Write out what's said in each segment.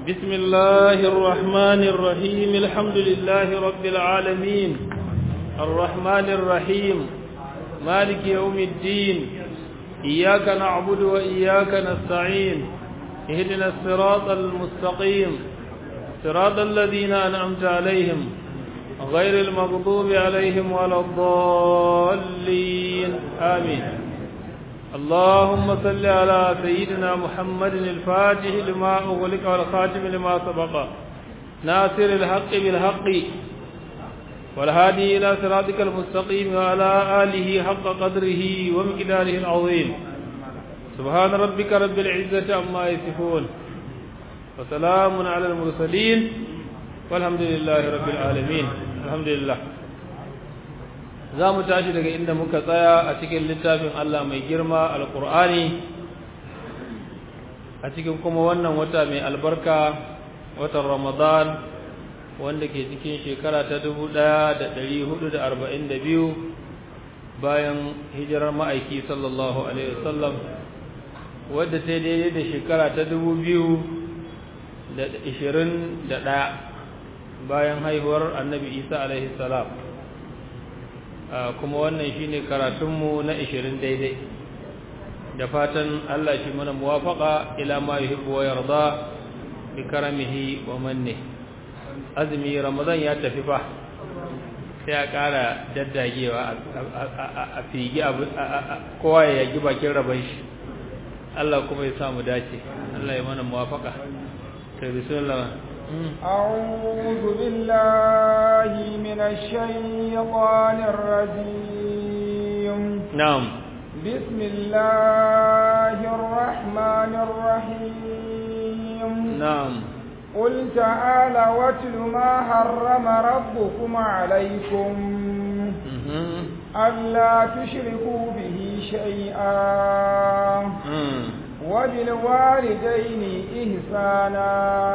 بسم الله الرحمن الرحيم الحمد لله رب العالمين الرحمن الرحيم مالك يوم الدين إياك نعبد وإياك نستعين اهدنا الصراط المستقيم صراط الذين أنعمت عليهم غير المغضوب عليهم ولا الضالين آمين اللهم صل على سيدنا محمد الفاتح لما أغلق والخاتم لما سبق ناصر الحق بالحق والهادي إلى صراطك المستقيم وعلى آله حق قدره ومقداره العظيم سبحان ربك رب العزة عما يصفون وسلام على المرسلين والحمد لله رب العالمين الحمد لله za mu tashi daga inda muka tsaya a cikin littafin Allah mai girma alkur'ani a cikin kuma wannan wata mai albarka watan ramadan wanda ke cikin shekara ta 1442 bayan hijirar ma'aiki sallallahu alaihi wasallam wadda ta daidai da shekara ta 2021 bayan haihuwar annabi isa alaihi salam kuma wannan shine karatunmu na 20 daidai da fatan Allah shi mana muwafaqa ila ma yuhibbu wa yarda bi karamihi wa manni azumi ramadan ya tafi fa sai a ƙara daddagewa a figi kowa ya yagi bakin raban shi Allah kuma ya samu dace Allah ya mana muwafaqa kai bismillah أعوذ بالله من الشيطان الرجيم نعم بسم الله الرحمن الرحيم نعم قل تعالى واتل ما حرم ربكم عليكم ألا تشركوا به شيئا وبالوالدين إحسانا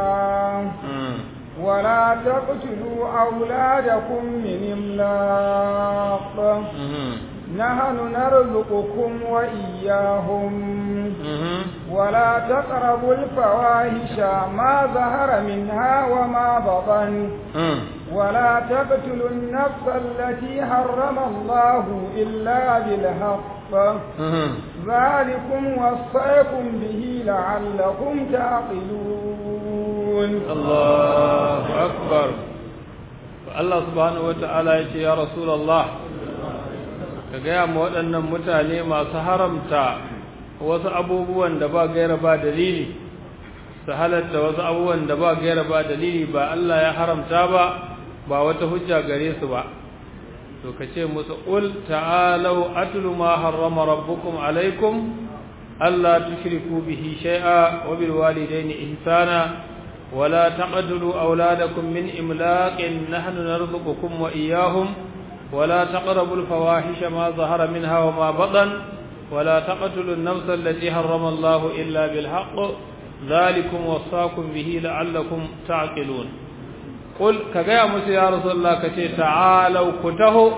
ولا تقتلوا أولادكم من إملاق نحن نرزقكم وإياهم ولا تقربوا الفواحش ما ظهر منها وما بطن ولا تقتلوا النفس التي حرم الله إلا بالحق ذلكم وصيكم به لعلكم تعقلون الله أكبر الله سبحانه وتعالى يا رسول الله ka gaya ma waɗannan mutane masu haramta wasu abubuwan da ba gaira ba dalili su halatta wasu abubuwan da ba gaira ba dalili ba Allah ya haramta ba ba wata hujja gare su ba to ka ce musu ul ta'alau atlu ma harrama rabbukum alaikum alla tushriku bihi shay'a wa bil walidayni ihsana ولا تقتلوا أولادكم من إملاق نحن نرزقكم وإياهم ولا تقربوا الفواحش ما ظهر منها وما بطن ولا تقتلوا النفس التي حرم الله إلا بالحق ذلكم وصاكم به لعلكم تعقلون قل كجاء موسى يا رسول الله كتي تعالوا كتهو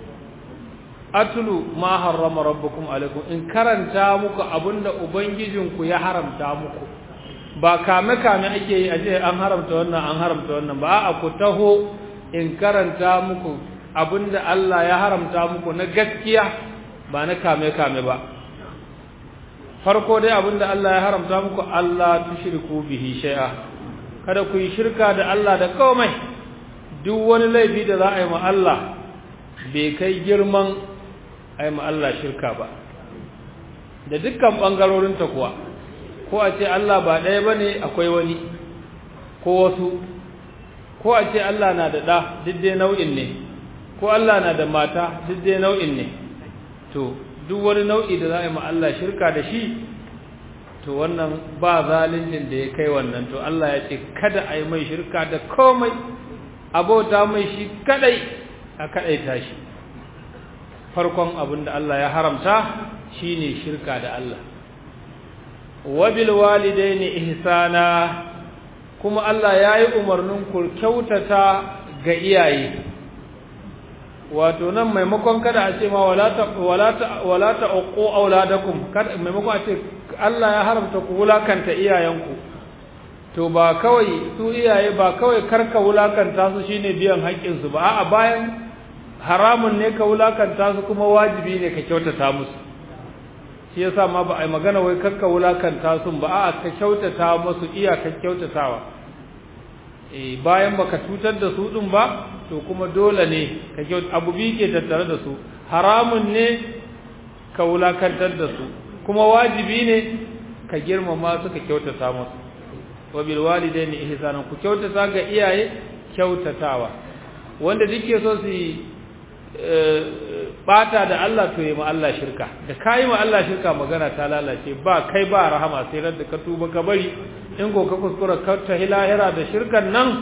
atlu ma harrama rabbukum alaikum in karanta muku abinda ubangijinku ya haramta muku ba kame kame ake yi aje an haramta wannan an haramta wannan ba a ku taho in karanta muku abinda Allah ya haramta muku na gaskiya ba na kame kame ba farko dai abinda Allah ya haramta muku Allah tushriku bihi shay'a kada ku yi shirka da Allah da komai duk wani laifi da za a yi ma Allah bai kai girman a yi ma Allah shirka ba da dukkan ɓangarorinta kuwa ko a ce Allah ba ɗaya ba ne akwai wani ko wasu ko a ce Allah na da ɗa duk dai nau'in ne ko Allah na da mata duk dai nau'in ne to duk wani nau'i da za a yi ma Allah shirka da shi to wannan ba zalincin da ya kai wannan to Allah ya ce kada a yi mai shirka da komai abota mai shi kadai a kadaita shi farkon abin da Allah ya haramta shine shirka da Allah wabil walidaini ihsana kuma Allah ya yi umarnin ku kyautata ga iyaye wato nan maimakon kada a ce ma wala ta uqu auladakum kada maimakon a ce Allah ya haramta ku wulakanta iyayenku to ba kawai su iyaye ba kawai karka wulakanta su shine biyan haƙƙinsu ba a'a bayan haramun ne ka wulakanta su kuma wajibi ne ka kyautata musu shi yasa ma ba a yi magana wai karka wulakanta su ba a'a ka kyautata musu iyakar kyautatawa eh bayan baka cutar da su din ba to kuma dole ne ka kyauta abu bi ke tattare da su haramun ne ka wulakantar da su kuma wajibi ne ka girmama su ka kyautata musu wa bil walidaini ihsanan ku kyautata ga iyaye kyautatawa wanda duke so su bata da Allah to yi ma Allah shirka da kai ma Allah shirka magana ta lalace ba kai ba rahama sai ran da ka tuba ka bari in go ka kuskura ka ta hilahira da shirkan nan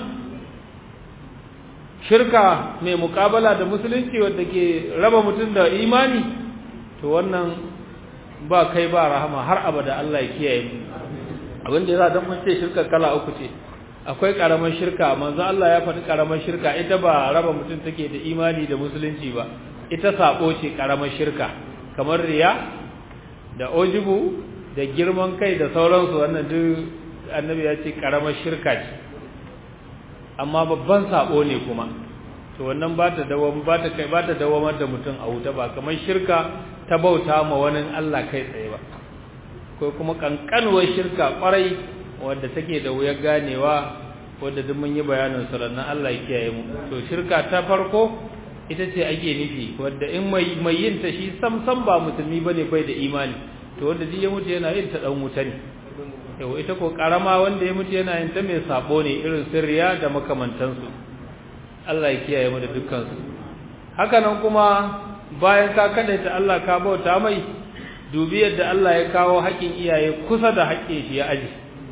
shirka mai mukabala da musulunci wanda ke raba mutum da imani to wannan ba kai ba rahama har abada Allah ya kiyaye mu abin da yasa dan mun ce shirka kala uku ce akwai karamar shirka manzo Allah ya faɗi karamar shirka ita ba raba mutum take da imani da musulunci ba ita sabo ce karamar shirka kamar riya da ojibu da girman kai da sauransu wannan duk annabi ya ce karamar shirka ce amma babban sabo ne kuma to wannan ba ta dawam ba ta kai ba ta dawamar da mutum a wuta ba kamar shirka ta bauta ma wani Allah kai tsaye ba ko kuma kankanuwar shirka kwarai wadda take da wuyar ganewa wadda duk mun yi bayanin su rannan Allah ya kiyaye mu to shirka ta farko ita ce ake nufi wadda in mai mai yin ta shi sam sam ba musulmi bane bai da imani to wanda ji ya mutu yana yin ta dan wuta ne yau ita ko karama wanda ya mutu yana yin ta mai sabo ne irin sirriya da makamantansu Allah ya kiyaye mu da dukkan su haka nan kuma bayan ka kadaita Allah ka bauta mai dubi yadda Allah ya kawo haƙin iyaye kusa da haƙin shi ya aji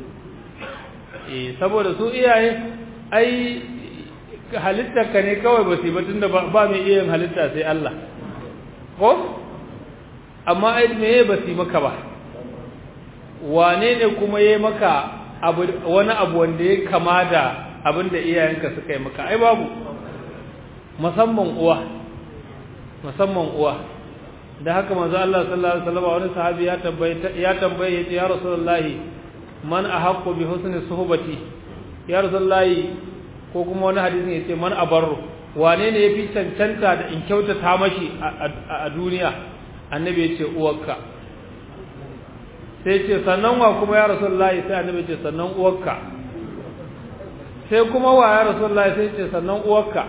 eh saboda su iyaye ai halittar ka ne kawai ba su ba tunda ba mai iya yin halitta sai Allah ko amma ai me ba su maka ba wane ne kuma yayi maka abu wani abu wanda ya kama da abin da iyayenka suka yi maka ai babu musamman uwa musamman uwa da haka manzo Allah sallallahu alaihi wasallam wani sahabi ya tambaye ya tambaye yace ya rasulullahi man ahaqqu bi husni suhbati ya rasulullahi ko kuma wani hadisin yace man abarru wane ne yafi cancanta da in kyautata mashi a duniya annabi yace uwarka sai yace sannan wa kuma ya rasulullahi sai annabi yace sannan uwarka sai kuma wa ya rasulullahi sai yace sannan uwarka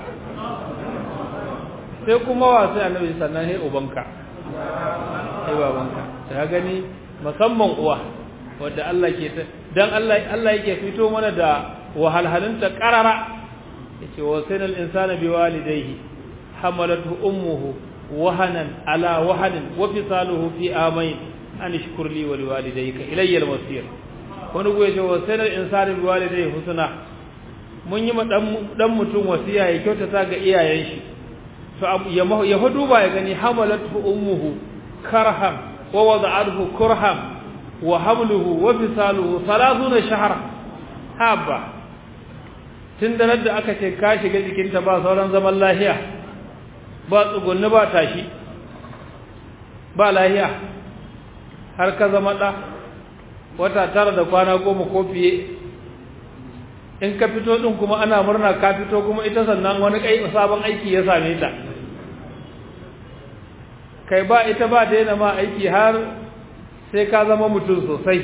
sai kuma wa sai annabi sannan sai ubanka sai babanka ta gani musamman uwa wanda Allah ke ta dan Allah Allah yake fito mana da wahalhalunta qarara yace wa sayyidul insana biwalidayhi hamalathu ummuhu wahanan ala wahanin wa fisaluhu fi amain an ishkur li wa liwalidayka ilayya al-masir wani goye ce wa sayyidul insana biwalidayhi husna mun yi dan mutum wasiya ya kyautata ga iyayen shi to ya hudu ba ya gani hamalathu ummuhu karhan wa wada'athu kurhan wa hamluhu wa fisaluhu 30 shahra haba tun da da aka ce ka shiga jikinta ba sauran zaman lahiya ba tsugunni ba tashi ba lahiya har ka zama da wata tara da kwana goma ko fiye in ka fito din kuma ana murna ka fito kuma ita sannan wani kai sabon aiki ya same ta kai ba ita ba ta yana ma aiki har sai ka zama mutum sosai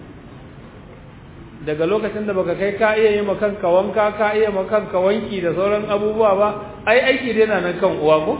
daga lokacin da baka kai ka iya yi makanka wanka ka iya makanka wanki da sauran abubuwa ba ai aiki dai na nan kan uwa ko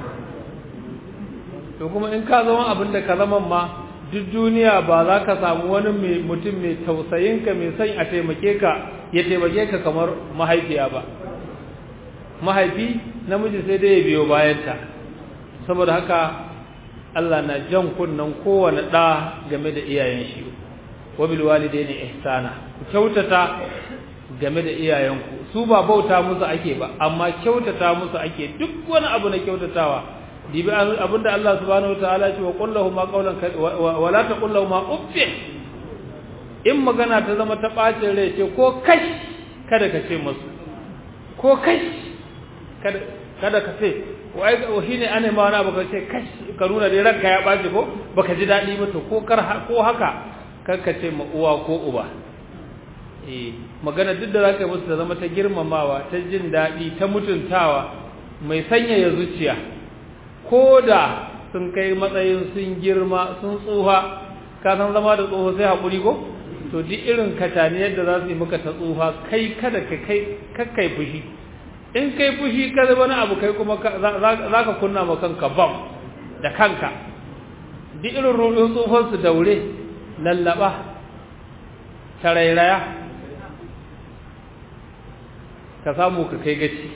to kuma in ka zama abin da ka zama ma duk duniya ba za ka samu wani mutum mai tausayinka mai son a taimake ka ya taimake ka kamar mahaifiya ba mahaifi namiji sai dai ya biyo bayanta saboda haka Allah na jan kunnan kowane ɗa game da iyayen shi wabil walidaini ihsana ku kyautata game da iyayenku su ba bauta musu ake ba amma kyautata musu ake duk wani abu na kyautatawa dibi abinda Allah subhanahu wataala ce wa qul lahum qawlan wa la taqul lahum uff in magana ta zama ta bacin rai ce ko kai kada ka ce musu ko kai kada kada ka ce wai shine ane ma wani abu ka ce kai ka nuna dai ranka ya baci ko baka ji dadi ba to ko kar ko haka kar ka ce ma uwa ko uba eh magana duk da zaka yi musu ta zama ta girmamawa ta jin daɗi ta mutuntawa mai sanyaya zuciya ko da sun kai matsayin sun girma sun tsufa ka san zama da tsoho sai haƙuri ko to duk irin kataniyar da za su yi maka ta tsufa kai kada ka kai kakkai fushi in kai fushi ka wani abu kai kuma za ka kunna ma kanka bam da kanka duk irin rubin tsufan su daure lallaba tarairaya ka samu ka kai gaci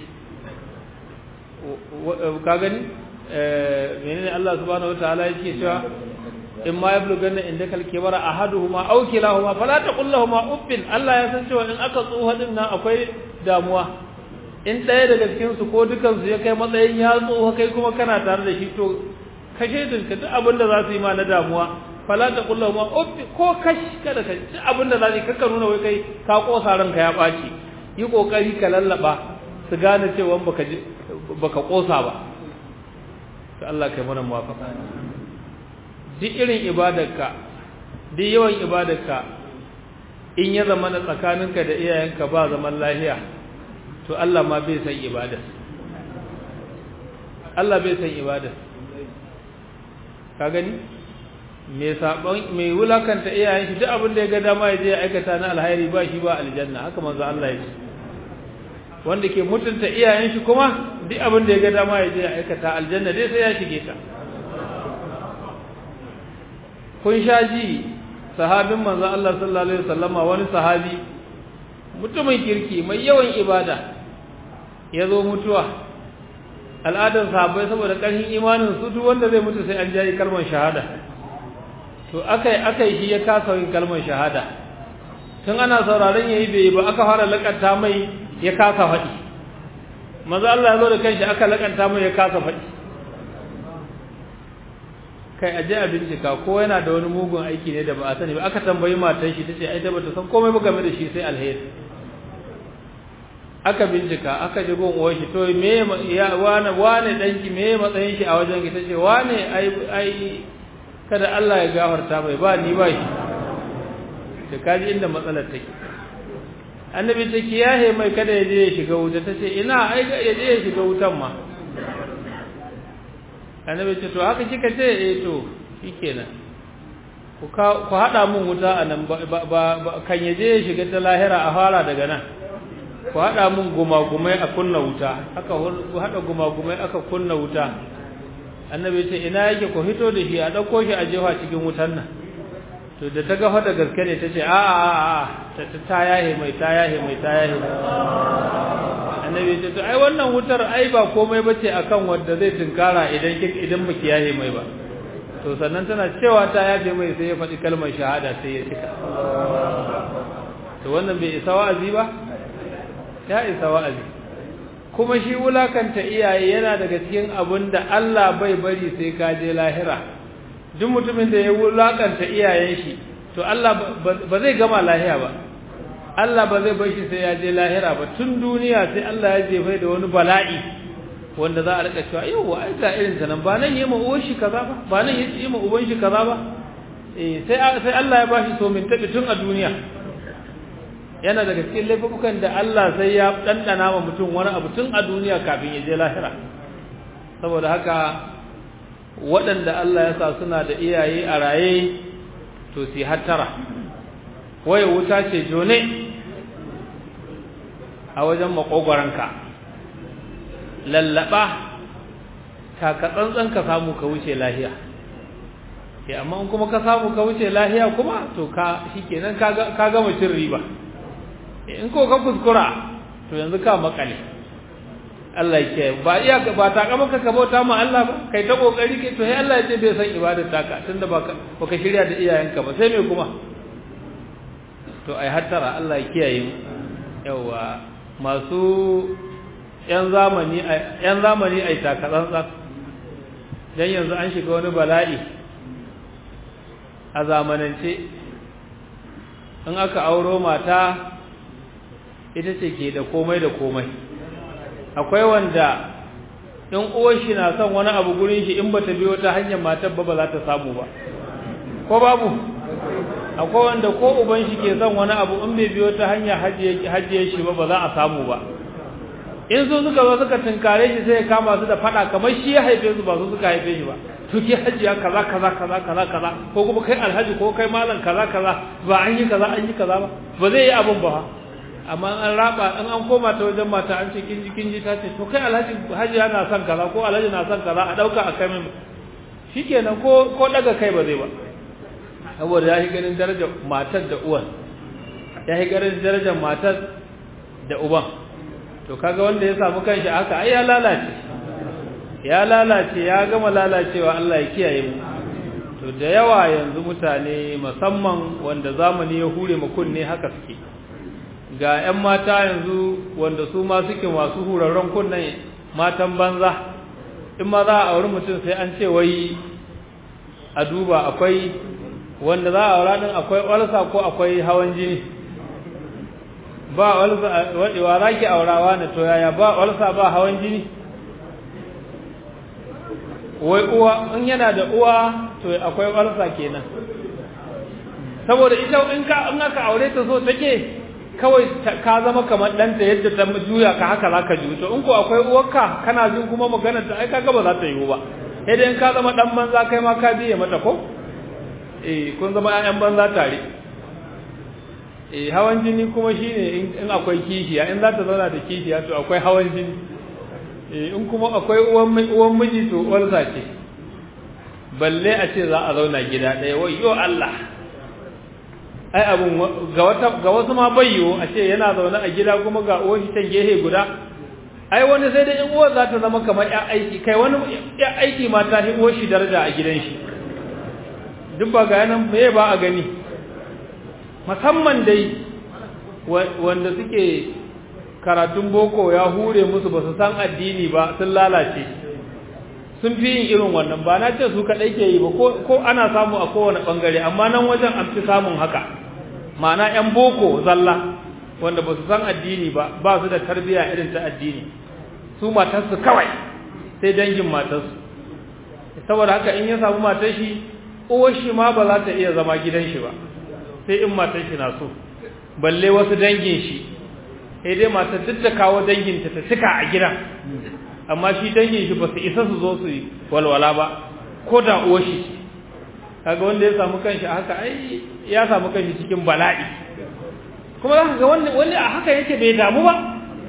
ka gani menene Allah subhanahu wataala yake cewa in ma yablughanna indaka al-kibara ahaduhuma aw kilahuma fala taqul lahumu uffin Allah ya san cewa in aka tsoha din nan akwai damuwa in ɗaya daga cikin su ko dukan su ya kai matsayin ya tsoha kai kuma kana tare da shi to kashe dinka duk abin da za su yi ma na damuwa fala taqul lahumu uffin ko kash kada ka duk abin da za su kakka nuna wai kai ka kosa ranka ya ɓaci yi kokari ka lallaba su gane cewa baka baka kosa ba to Allah kai mana muwafaqa duk irin ibadarka duk yawan ibadarka in ya zama na tsakaninka da iyayenka ba zaman lahiya to Allah ma bai san ibadar Allah bai san ibadar ka gani me sabon me wulakanta iyayen shi duk abin da ya ga dama ya je ya aikata na alhairi ba shi ba aljanna haka manzo Allah ya ce wanda ke mutunta iyayen shi kuma duk abin da ya ga dama ya je ya aikata aljanna dai sai ya shige ta kun sha ji sahabin manzo Allah sallallahu alaihi wasallama wani sahabi mutumin kirki mai yawan ibada ya zo mutuwa al'adar sahabbai saboda ƙarfin imanin su duk wanda zai mutu sai an jayi kalmar shahada to akai akai shi ya kasa yin kalmar shahada tun ana sauraron yayi bai ba aka fara lakanta mai ya kasa faɗi manzo Allah ya zo da kanshi aka lakanta mai ya kasa faɗi kai aje a bincika ko yana da wani mugun aiki ne da ba a sani ba aka tambayi matar shi tace ai ta bata san komai ba game da shi sai alheri aka bincika aka ji gon uwar shi to me ya wane wane danki me matsayin shi a wajen ki tace wane ai ai kada Allah ya gafarta mai ba ni ba shi to kaji inda matsalar take annabi ta kiyaye mai kada ya je ya shiga wuta tace ina ai ya je ya shiga wutan ma annabi ce to haka kika ce eh to shikenan ku ku hada mun wuta anan ba kan yaje ya shiga ta lahira a fara daga nan ku hada mun gumagumai a kunna wuta aka ku hada gumagumai aka kunna wuta annabi ce ina yake ku hito da shi a dauko shi a jefa cikin wutan nan to da ta gafa da gaske ne tace a a a ta ta yahe mai ta yahe mai ta yahe annabi ce to ai wannan wutar ai ba komai bace akan wanda zai tinkara idan idan baki yahe mai ba to sannan tana cewa ta yafe mai sai ya faɗi kalmar shahada sai ya cika to wannan bai isa wa'azi ba ya isa wa'azi kuma shi wulakanta iyaye yana daga cikin abin da Allah bai bari sai ka je lahira duk mutumin da ya wulakanta iyayen shi to Allah ba zai gama lahiya ba Allah ba zai bar shi sai ya je lahira ba tun duniya sai Allah ya jefa da wani bala'i wanda za a rika cewa yau ai ga irin ta nan ba nan yi ma uwan shi kaza ba ba nan yi ma uban shi kaza ba eh sai sai Allah ya bashi so min tabi tun a duniya yana daga cikin laifukan da Allah sai ya dandana wa mutum wani abu tun a duniya kafin ya je lahira saboda haka waɗanda Allah ya sa suna da iyaye a raye to su hattara waye wuta ce jone a wajen makogwaranka lallaba taka tsantsan ka samu ka wuce lahiya eh amma in kuma ka samu ka wuce lahiya kuma to ka shikenan ka ka gama cin riba in ko ka kuskura to yanzu ka makale Allah yake ba iya ba ta kama ka bauta ma Allah ba kai ta kokari kai to sai Allah ya ce bai san ibadar taka tunda baka baka shirya da iyayenka ba sai me kuma to ai hattara Allah ya kiyaye mu yawa masu yan zamani yan zamani ai taka tsantsan dan yanzu an shiga wani bala'i a zamanance in aka auro mata ita ce ke da komai da komai akwai wanda in uwar shi na son wani abu gurin shi in bata biyo ta hanyar matar ba ba za ta samu ba ko babu akwai wanda ko uban shi ke son wani abu in bai biyo ta hanya hajiye shi ba ba za a samu ba in su suka zo suka tunkare shi sai ya kama su da fada kamar shi ya haife su ba su suka haife shi ba to ke hajiya kaza kaza kaza kaza kaza ko kuma kai alhaji ko kai malam kaza kaza ba an yi kaza an yi kaza ba ba zai yi abun ba amma an raba in an koma ta wajen mata an ce kinji kinji ta ce to kai alhaji hajiya na son kaza ko alhaji na son kaza a dauka a kai min shikenan ko ko daga kai ba zai ba saboda ya yi ganin darajar matar da uwan ya yi ganin darajar matar da uban to kaga wanda ya samu kanshi haka ai ya lalace ya lalace ya gama lalacewa Allah ya kiyaye mu to da yawa yanzu mutane musamman wanda zamani ya hure mu kunne haka suke ga ƴan mata yanzu wanda su ma suke masu hurarren kunnen matan banza in ma za a auri mutum sai an ce wai a duba akwai wanda za a aura din akwai walsa ko akwai hawan jini ba walsa wa zaki aurawa ne to yaya ba walsa ba hawan jini wai uwa in yana da uwa to akwai walsa kenan saboda ita in ka in aka aure ta so take kawai ka zama kamar ɗanta yadda ta juya ka haka zaka ji to in ko akwai uwarka kana jin kuma maganar ta ai kaga ba za ta yiwu ba sai dai in ka zama dan banza kai ma ka biye mata ko eh kun zama ƴaƴan banza tare eh hawan jini kuma shine in akwai kishiya in za ta zauna da kishiya to akwai hawan jini eh in kuma akwai uwan uwan miji to uwarsa ce balle a ce za a zauna gida ɗaya wai yo Allah ai abun ga wata ga wasu ma bayyo a ce yana zaune a gida kuma ga uwar shi can gehe guda ai wani sai da in uwar za ta zama kamar ƴan aiki kai wani ƴan aiki ma ta hi uwar shi daraja a gidan shi duk ba ga nan me ba a gani musamman dai wanda suke karatun boko ya hure musu ba su san addini ba sun lalace sun fi yin irin wannan ba na ce su kaɗai ke yi ba ko ana samu a kowane ɓangare amma nan wajen an fi samun haka ma'ana 'yan boko zalla wanda ba su san addini ba ba su da tarbiyya irin ta addini su matarsu kawai sai dangin matarsu saboda haka in ya samu matar shi uwar shi ma ba za ta iya zama gidan shi ba sai in matar shi na so balle wasu dangin shi sai dai matar duk da kawo danginta ta cika a gidan amma shi dangin shi ba su isa su zo su yi walwala ba ko da uwar shi kaga wanda ya samu kanshi a haka ai ya samu kanshi cikin bala'i kuma za ka ga wanda wanda a haka yake bai damu ba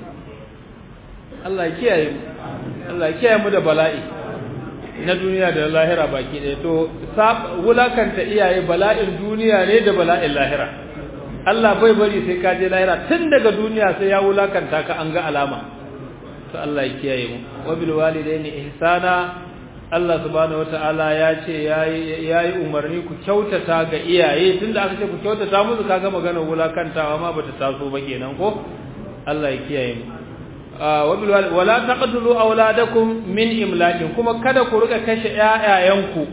Allah ya kiyaye mu Allah ya kiyaye mu da bala'i na duniya da lahira baki ɗaya to wulakanta iyaye bala'in duniya ne da bala'in lahira Allah bai bari sai ka je lahira tun daga duniya sai ya wulakanta ka an ga alama to Allah ya kiyaye mu wa bil walidaini ihsana Allah subhanahu wataala ya ce yayi yayi umarni ku kyautata ga iyaye tunda aka ce ku kyautata musu kaga maganar wulakantawa ma bata taso ba kenan ko Allah ya kiyaye mu wala taqtulu auladakum min imlakin kuma kada ku rika kashe ƴaƴayenku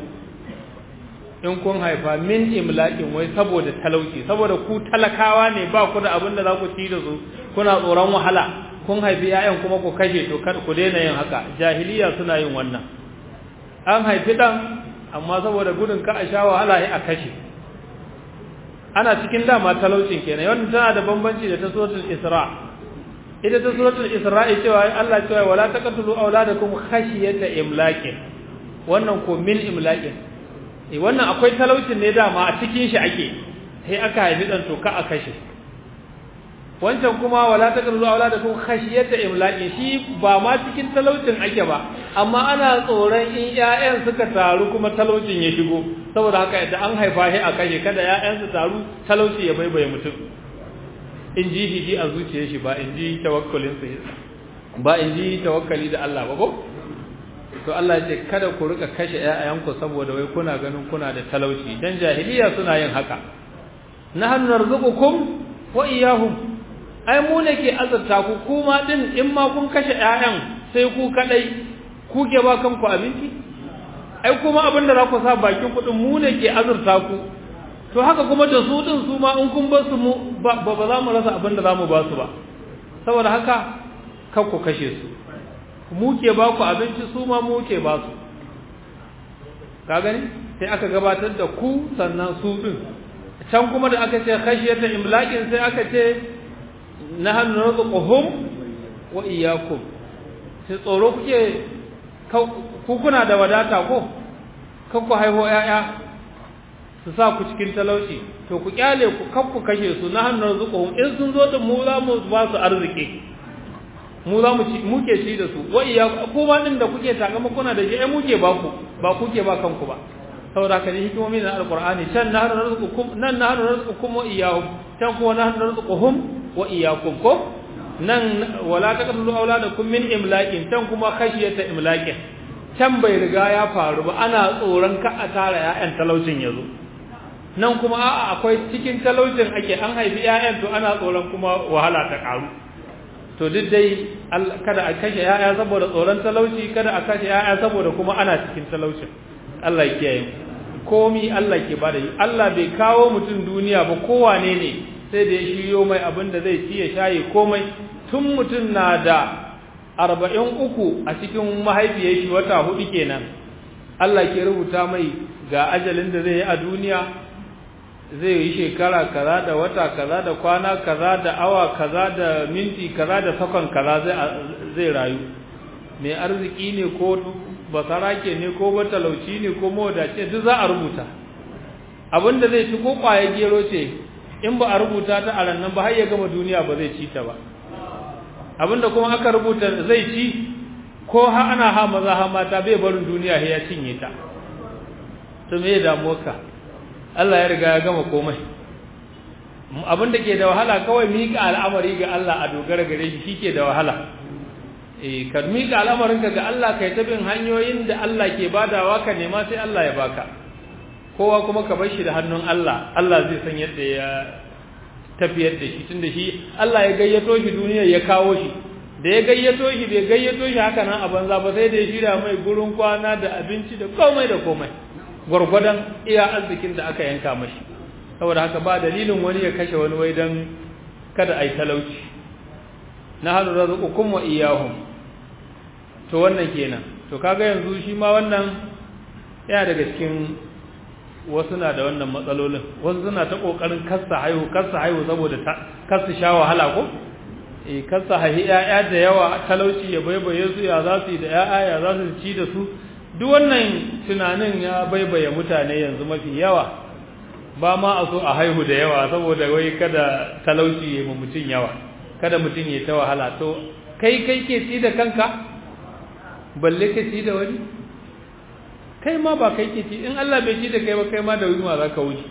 in kun haifa min imlakin wai saboda talauci saboda ku talakawa ne ba ku da abin da za ku ci da su kuna tsoron wahala kun haifi ƴaƴan kuma ku kashe to kada ku daina yin haka jahiliya suna yin wannan an haifi dan amma saboda gudun ka a sha wahala sai a kashe ana cikin dama talaucin kenan wannan tana da bambanci da ta suratul isra' ita ta suratul isra'i cewa Allah cewa wala taqtulu auladakum khashiyata imlaqin wannan ko min imlaqin eh wannan akwai talaucin ne dama a cikin shi ake sai aka haifi dan to ka a kashe wancan kuma wala taqtulu auladakum khashiyata imlaqin shi ba ma cikin talaucin ake ba amma ana tsoron in ƴaƴan suka taru kuma talaucin ya shigo saboda haka da an haifa shi a kashe kada ƴaƴan su taru talauci ya baibaye mutum in ji shi a zuciyar shi ba in ji tawakkalin sa ba in ji tawakkali da Allah ba ko to Allah ya ce kada ku rika kashe ƴaƴanku saboda wai kuna ganin kuna da talauci dan jahiliya suna yin haka nahnu narzuqukum wa iyyahum ai mu ne ke azurta ku kuma din in ma kun kashe ƴaƴan sai ku kadai ku ke ba kanku abinci ai kuma abin da za ku sa bakin kuɗin mu ne ke azurta ku to haka kuma da su din su ma in kun bar su mu ba ba za mu rasa abin da za mu ba su ba saboda haka kar ku kashe su mu ke ba ku abinci su ma mu ke ba su ka gani sai aka gabatar da ku sannan su din can kuma da aka ce khashiyata imlaqin sai aka ce nahnu narzuquhum wa iyyakum sai tsoro kuke ku kuna da wadata ko kan ku haihu ƴaƴa su sa ku cikin talauci to ku kyale ku kan ku kashe su nahnu narzuquhum in sun zo da mu za mu ba su arziki mu za mu ci muke ci da su wa iyyakum kuma din da kuke takama kuna da shi ai muke ba ku ba kuke ba kanku ba saboda haka ne hikimomi na alqur'ani can nahnu narzuqukum nan nahnu narzuqukum wa iyyahum can kuma nahnu narzuquhum wa iyyakum ko nan wala taqtulu auladakum min imlaqin can kuma khashiyata imlaqin can bai riga ya faru ba ana tsoron ka a tara ƴaƴan talaucin yazo nan kuma a'a akwai cikin talaucin ake an haifi ƴaƴan to ana tsoron kuma wahala ta karu to duk dai kada a kashe ƴaƴa saboda tsoron talauci kada a kashe ƴaƴa saboda kuma ana cikin talaucin Allah ya kiyaye komi Allah ke bada yi Allah bai kawo mutum duniya ba kowane ne sai da ya shiryo mai abin da zai ci ya shaye komai tun mutum na da arba'in uku a cikin mahaifiyar shi wata hudu kenan Allah ke rubuta mai ga ajalin da zai yi a duniya zai yi shekara kaza da wata kaza da kwana kaza da awa kaza da minti kaza da sakon kaza zai rayu mai arziki ne ko basarake ne ko matalauci ne ko mawadace duk za a rubuta abinda zai ci ko kwaye gero ce in ba a rubuta ta a rannan ba har ya gama duniya ba zai ci ta ba abinda kuma aka rubuta zai ci ko ha ana ha maza ha mata bai barin duniya ya cinye ta to me ya damu ka Allah ya riga ya gama komai abinda ke da wahala kawai mika al'amari ga Allah a dogara gare shi shike da wahala eh ka mika al'amarinka ga Allah kai ta bin hanyoyin da Allah ke badawa ka nema sai Allah ya baka kowa kuma ka bar shi da hannun Allah Allah zai san yadda ya tafiyar da shi tunda shi Allah ya gayyato shi duniya ya kawo shi da ya gayyato shi bai gayyato shi haka nan a banza ba sai da ya shirya mai gurin kwana da abinci da komai da komai gwargwadon iya arzikin da aka yanka mashi saboda haka ba dalilin wani ya kashe wani wai dan kada ai talauci na halu razqukum wa iyyahum to wannan kenan to kaga yanzu shi ma wannan yana daga cikin wasu na da wannan matsalolin wasu suna ta kokarin kassa haihu kassa haihu saboda kassa sha wahala ko eh kassa haihi yaya da yawa talauci ya baibaye su ya za su yi da yaya ya za su ci da su duk wannan tunanin ya baibaye mutane yanzu mafi yawa ba ma a so a haihu da yawa saboda wai kada talauci ya mutum yawa kada mutum ya ta wahala to kai kai ke ci da kanka balle ka ci da wani kai ma ba kai ke ci in Allah bai ci da kai ba kai ma da yunwa za ka wuce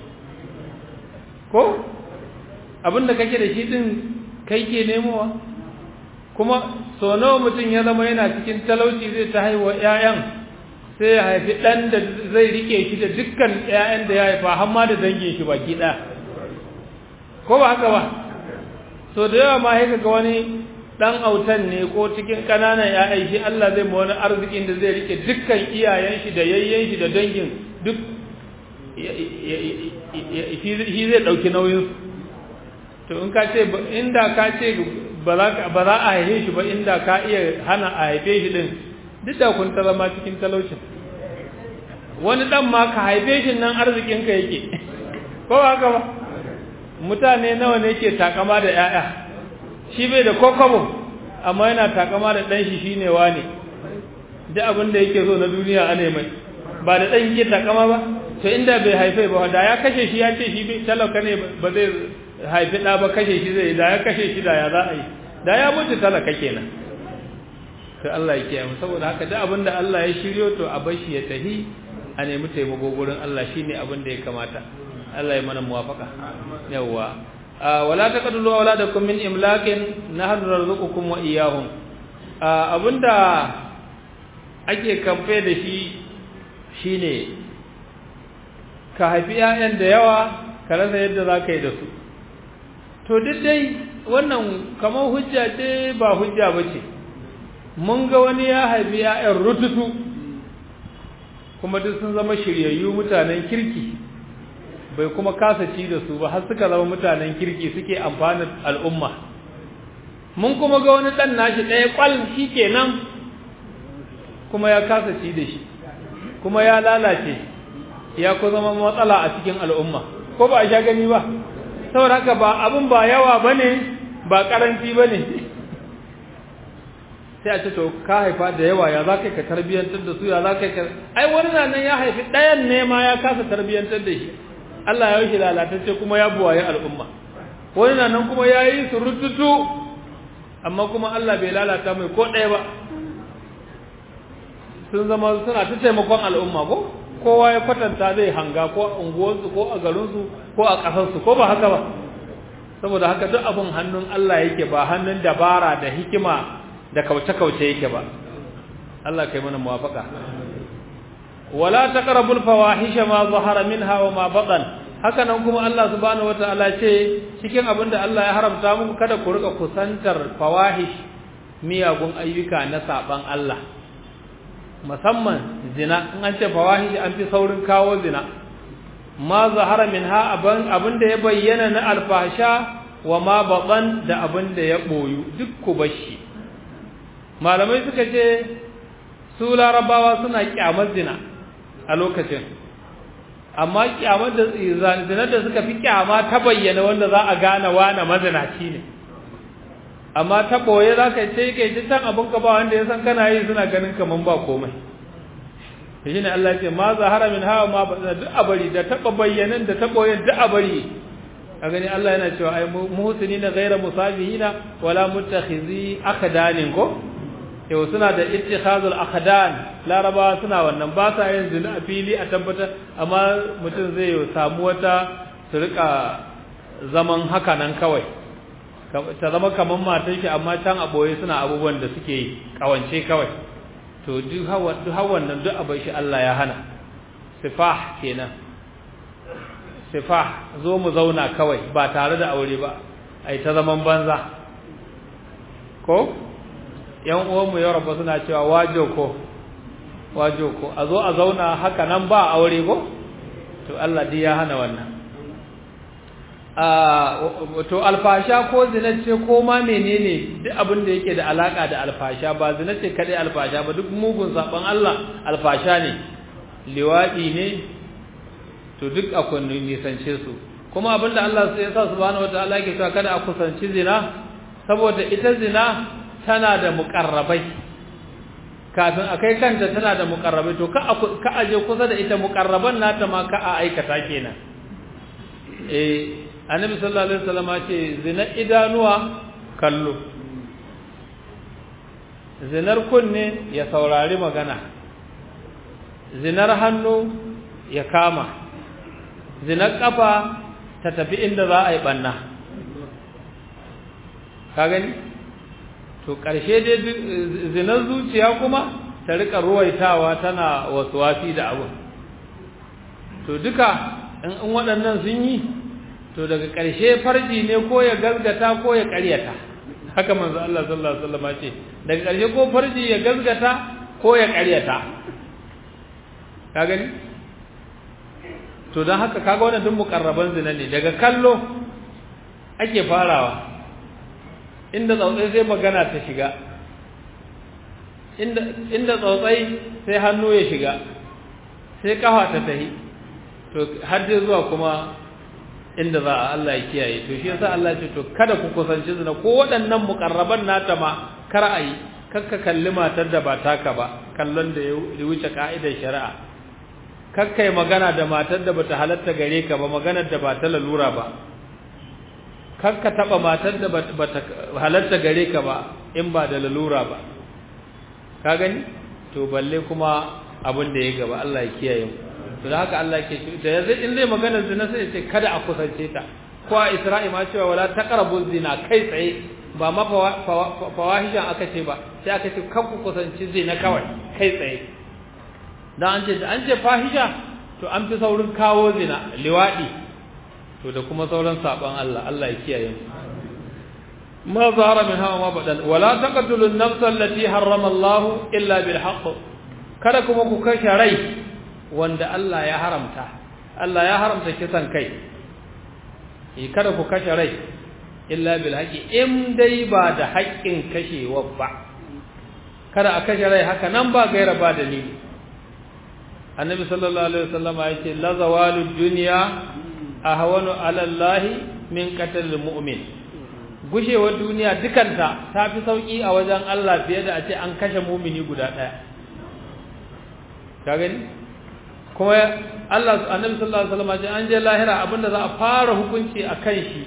ko abinda kake da shi din kai ke nemowa kuma so nawa mutum ya zama yana cikin talauci zai ta haihuwa ƴaƴan sai ya haifi ɗan da zai rike shi da dukkan ƴaƴan da ya haifa har ma da dangin shi baki ɗaya ko ba haka ba so da yawa ma sai ga wani dan autan ne ko cikin kananan ya'yan shi Allah zai ma wani arzikin da zai rike dukkan iyayen shi da yayyen shi da dangin duk shi zai dauki nauyin to in ka ce inda ka ce ba za a haife shi ba inda ka iya hana a haife shi din duk da kun ta zama cikin talaucin wani dan ma ka haife shi nan arzikin ka yake ko ba haka ba mutane nawa ne ke takama da 'ya'ya shi bai da kokobo amma yana takama da dan shi shine wane duk abin da yake so na duniya ane mai ba da dan yake takama ba to inda bai haife ba da ya kashe shi ya ce shi bai talaka ne ba zai haifi da ba kashe shi zai da ya kashe shi da ya za a yi da ya mutu talaka kenan to Allah ya kiyaye saboda haka duk abin da Allah ya shiryo to a bar shi ya tahi a nemi taimako gurin Allah shine abin da ya kamata Allah ya mana muwafaka yawa wala taqtulu auladakum min imlakin nahnu narzuqukum wa iyyahum abinda ake kamfe da shi shine ka haifi ƴaƴan da yawa ka rasa yadda za ka yi da su to duk dai wannan kamar hujja ce ba hujja ba ce mun ga wani ya haifi ƴaƴan rututu kuma duk sun zama shiryayyu mutanen kirki bai kuma kasa ci da su ba har suka zama mutanen kirki suke amfani al'umma mun kuma ga wani dan nashi ɗaya kwal shi kenan kuma ya kasa ci da shi kuma ya lalace ya ku zama matsala a cikin al'umma ko ba a sha gani ba saboda haka ba abin ba yawa bane ba karanci bane sai a ce to ka haifa da yawa ya za ka tarbiyyantar da su ya za ka ai wani nan ya haifi ɗayan ne ma ya kasa tarbiyyantar da shi Allah ya yi lalatacce kuma ya buwaye al'umma wani nan kuma ya yi su rututu amma kuma Allah bai lalata mai ko ɗaya ba sun zama suna ta taimakon al'umma ko kowa ya kwatanta zai hanga ko a unguwarsu ko a garinsu ko a ƙasarsu ko ba haka ba saboda haka duk abin hannun Allah yake ba hannun dabara da hikima da kauce-kauce yake ba Allah kai mana muwafaka wala taqrabul fawahisha ma zahara minha wa ma batan haka nan kuma Allah subhanahu wataala ce cikin abinda Allah ya haramta muku kada ku rika kusantar fawahish miyagun ayyuka na saban Allah musamman zina in an ce fawahish an fi saurin kawo zina ma zahara minha aban abinda ya bayyana na alfasha wa ma batan da abinda ya boyu duk ku bashi malamai suka ce su larabawa suna kyamar zina a lokacin amma kyamar da zina da suka fi kyama ta bayyana wanda za a gane wane mazinaci ne amma ta ɓoye za ka ce kai ta can abin ka ba wanda ya san kana yi suna ganin kaman ba komai shi ne Allah ce ma zahara min hawa ma duk a bari da taɓa bayyanan da ta ɓoye duk a bari a gani Allah yana cewa ai muhsinina ghayra musabihina wala muttakhizi akdanin ko yau suna da ittikhazul akhdan laraba suna wannan ba sa yin zina a fili a tabbatar amma mutum zai samu wata su rika zaman haka nan kawai ta zama kaman matan shi amma can a boye suna abubuwan da suke yi kawance kawai to duk hawa duk hawan nan duk abai shi Allah ya hana sifah kenan sifah zo mu zauna kawai ba tare da aure ba ai ta zaman banza ko yan uwanmu ya rabu suna cewa wajo ko wajo ko a zo a zauna haka nan ba aure ko to Allah dai ya hana wannan to alfasha ko zina ce ko ma menene duk abin da yake da alaka da alfasha ba zina ce kadai alfasha ba duk mugun saban Allah alfasha ne liwadi ne to duk akwai nisance su kuma abinda Allah sai ya sa subhanahu wataala yake cewa kada a kusanci zina saboda ita zina tana da muƙarrabai kafin a kai kanta tana da muƙarrabai to ka aje kusa da ita muƙarraban nata ma ka a aikata kenan eh annabi sallallahu alaihi wasallam ce zina idanuwa kallo zinar kunne ya saurari magana zinar hannu ya kama zinar kafa ta tafi inda za a yi banna ka gani to ƙarshe dai zinar zuciya kuma ta rika ruwaitawa tana wasuwasi da abu to duka in waɗannan sun yi to daga ƙarshe farji ne ko ya gazgata ko ya ƙaryata haka manzo Allah sallallahu alaihi wasallam ce daga ƙarshe ko farji ya gazgata ko ya ƙaryata ka gani to don haka kaga wannan duk mukarraban zina ne daga kallo ake farawa inda tsautsai sai magana ta shiga inda inda tsautsai sai hannu ya shiga sai kafa ta tahi to har dai zuwa kuma inda za a Allah ya kiyaye to shi yasa Allah ya ce to kada ku kusanci zina ko waɗannan mukarraban nata ma kar a yi kakka kalli matar da ba taka ba kallon da ya wuce ka'idar shari'a kakka yi magana da matar da bata halatta gare ka ba maganar da ba ta lalura ba kakka taba matar da bata halatta gare ka ba in ba da lalura ba ka gani to balle kuma abin da ya gaba Allah ya kiyaye mu to da haka Allah ke da yanzu in zai magana zina sai ya ce kada a kusance ta ko a Isra'i ma cewa wala taqrabu zina kai tsaye ba ma fawahishan aka ce ba sai aka ce kan ku kusanci zina kawai kai tsaye dan an ce an ce fahisha to an fi saurin kawo zina liwadi to da kuma sauran saban Allah Allah ya kiyaye mu ma zahara min hawa ma badan wala taqtulun nafsa allati harrama Allah illa bil haqq kada kuma ku kashe rai wanda Allah ya haramta Allah ya haramta kisan kai eh kada ku kashe rai illa bil haqqi in dai ba da haƙƙin kashewa ba kada a kashe rai haka nan ba gaira ba dalili annabi sallallahu alaihi wasallama yace la zawalud dunya ahwanu ala Allah min qatl mu'min gushewar duniya dukanta ta fi sauki a wajen Allah fiye da a ce an kashe mumini guda ɗaya ka gani kuma Allah annabi sallallahu alaihi wasallam ce an je lahira abinda za a fara hukunci a kan shi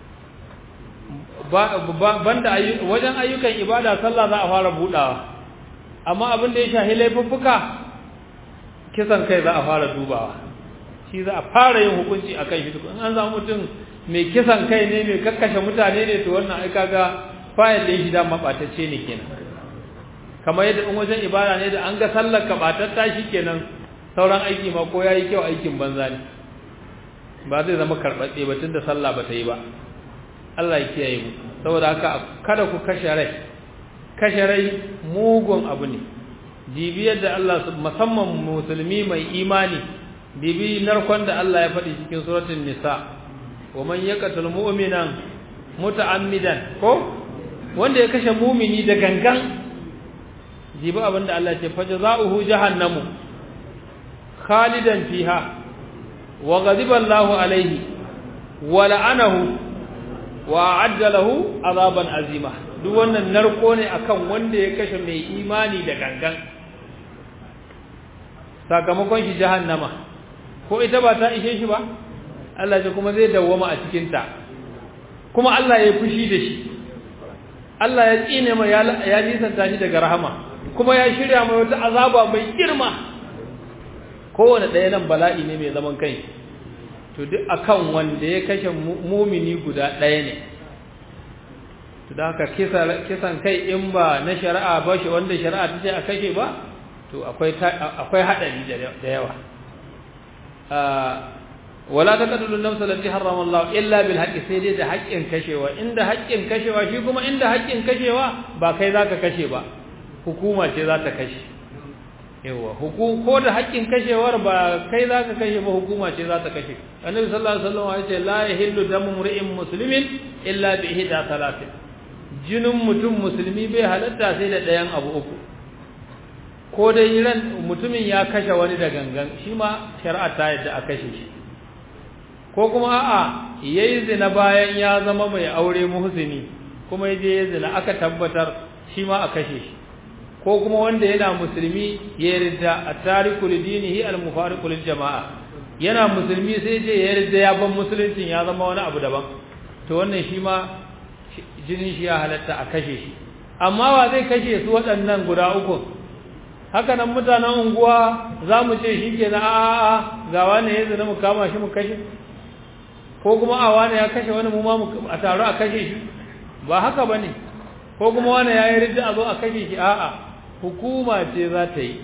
banda wajen ayyukan ibada sallah za a fara budawa amma abinda ya shahi laifuffuka kisan kai za a fara dubawa shi za a fara yin hukunci a kan shi in an samu mutum mai kisan kai ne mai kakkashe mutane ne to wannan ai kaga fayil din shi da mabatacce ne kenan kamar yadda in wajen ibada ne da an ga sallar ka batatta kenan sauran aiki ma ko yayi kyau aikin banza ne ba zai zama karɓaɓɓe ba tunda sallah ba ta yi ba Allah ya kiyaye mu saboda haka kada ku kashe rai kashe rai mugun abu ne dibiyar da Allah musamman musulmi mai imani dibi narkon da Allah ya faɗi cikin suratul nisa wa man yaqtul mu'minan muta'ammidan ko wanda ya kashe mumini da gangan jibi abinda Allah ya ce fa jazaohu jahannamu khalidan fiha wa ghadiba Allahu alayhi wa la'anahu wa a'adda lahu azaban azima duk wannan narko ne akan wanda ya kashe mai imani da gangan sakamakon shi jahannama ko ita ba ta ishe shi ba Allah ya kuma zai dawwama a cikin ta kuma Allah ya fushi da shi Allah ya tsine mai ya nisanta shi daga rahama kuma ya shirya mai wata azaba mai girma kowane ɗaya nan bala'i ne mai zaman kai to duk akan wanda ya kashe mumini guda ɗaya ne to da haka kisan kai in ba na shari'a ba shi wanda shari'a ta ce a kashe ba to akwai haɗari da yawa wala ta kadulu nafsa lati harrama Allah illa bil haqqi sai dai da haƙƙin kashewa inda haƙƙin kashewa shi kuma inda haƙƙin kashewa ba kai zaka kashe ba hukuma ce za ta kashe yawa hukum ko da haƙƙin kashewar ba kai zaka kashe ba hukuma ce za ta kashe annabi sallallahu alaihi wasallam ya ce la yahillu damu mri'in muslimin illa bi ihda thalathin jinin mutum musulmi bai halatta sai da ɗayan abu uku ko dai ran mutumin ya kashe wani da gangan shi ma shari'a ta yadda a kashe shi ko kuma a'a yayi zina bayan ya zama mai aure muhsini kuma yaje ya zina aka tabbatar shi ma a kashe shi ko kuma wanda yana musulmi ya yarda at-tariku lidinihi al-mufariqu lil jama'a yana musulmi sai je ya yarda ya ban musuluncin ya zama wani abu daban to wannan shi ma jinin shi ya halatta a kashe shi amma wa zai kashe su waɗannan guda uku haka nan mutanen unguwa za mu ce shi ke na a'a ga wani ya zina mu kama shi mu kashe ko kuma a wani ya kashe wani mu ma a taro a kashe shi ba haka ba ne ko kuma wani ya yi ridda a zo a kashe shi a'a hukuma ce za ta yi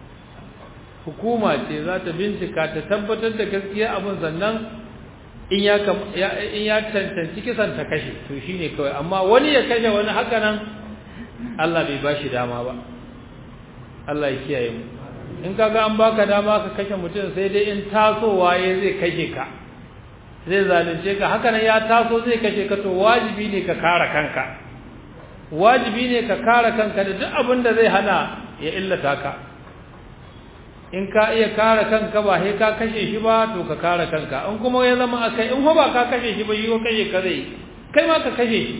hukuma ce za ta bincika ta tabbatar da gaskiya abin sannan in ya in ya tantance kisan ta kashe to shine kawai amma wani ya kashe wani haka nan Allah bai bashi dama ba Allah ya kiyaye mu in kaga an baka dama ka kashe mutum sai dai in tasowa ya zai kashe ka zai zalunce ka haka nan ya taso zai kashe ka to wajibi ne ka kare kanka wajibi ne ka kare kanka da duk abin da zai hana ya illata ka in ka iya kare kanka ba sai ka kashe shi ba to ka kare kanka in kuma ya zama akai in ba ka kashe shi ba yi ko kashe ka zai kai ma ka kashe shi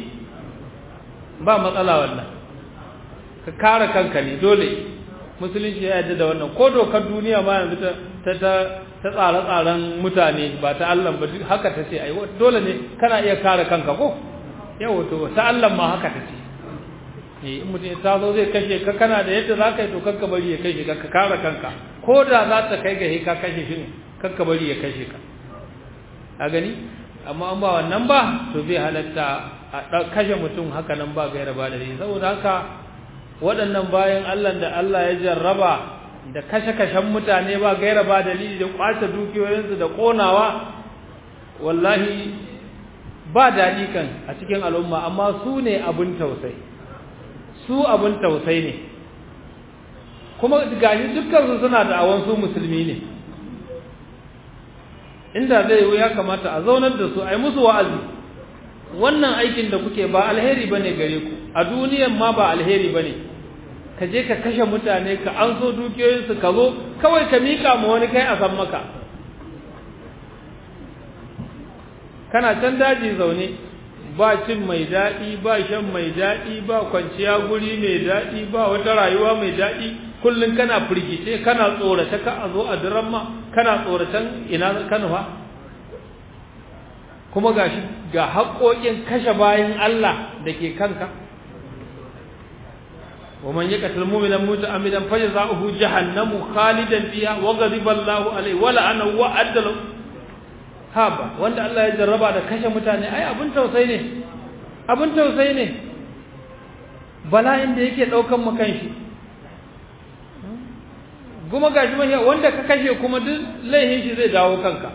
ba matsala wannan ka kare kanka ne dole musulunci ya yarda da wannan ko dokar duniya ma yanzu ta ta ta tsare-tsaren mutane ba ta Allah ba haka ta ce ai dole ne kana iya kare kanka ko yau to ta Allah ma haka ta ce eh in mutum ta zo zai kashe ka kana da yadda za ka yi to kanka bari ya kashe ka ka kare kanka ko da za ta kai ga ka kashe shi ne kanka bari ya kashe ka a gani amma an ba wannan ba to bai halatta a kashe mutum haka nan ba gaira ba da saboda haka waɗannan bayan Allah da Allah ya jarraba da kashe-kashen mutane ba gaira ba dalili da kwace dukiyoyinsu da ƙonawa wallahi ba daɗi kan a cikin al'umma amma su ne abin tausayi su abin tausayi ne kuma gashi dukkansu suna da awon su musulmi ne inda zai yi ya kamata a zaunar da su a yi musu wa'azi wannan aikin da kuke ba alheri bane gare ku a duniyan ma ba alheri bane ka je ka kashe mutane ka an so dukiyoyinsu ka zo kawai ka mika ma wani kai a san maka kana can daji zaune ba cin mai daɗi ba shan mai daɗi ba kwanciya guri mai daɗi ba wata rayuwa mai daɗi kullum kana firgice kana tsorata ka a zo a diran ma kana tsoratan ina kanu fa kuma ga shi ga haƙoƙin kashe bayan Allah da ke kanka ومن يقتل مؤمنا متعمدا فجزاؤه جهنم خالدا فيها وغضب الله عليه ولعنه وأعد له haba wanda Allah ya jarraba da kashe mutane ai abin tausayi ne abin tausayi ne bala'in da yake daukan mu kanshi kuma gashi mahiya wanda ka kashe kuma duk laihin shi zai dawo kanka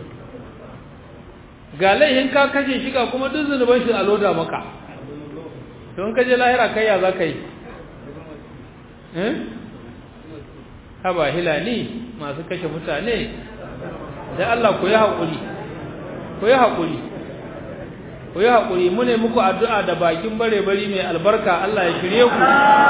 ga laihin ka kashe shi ga kuma duk zunuban shi a loda maka to in ka je lahira kai ya za ka yi eh haba hilali masu kashe mutane da Allah ku yi haƙuri ku yi haƙuri ku yi haƙuri mu ne muku addu'a da bakin bare-bari mai albarka Allah ya shirye ku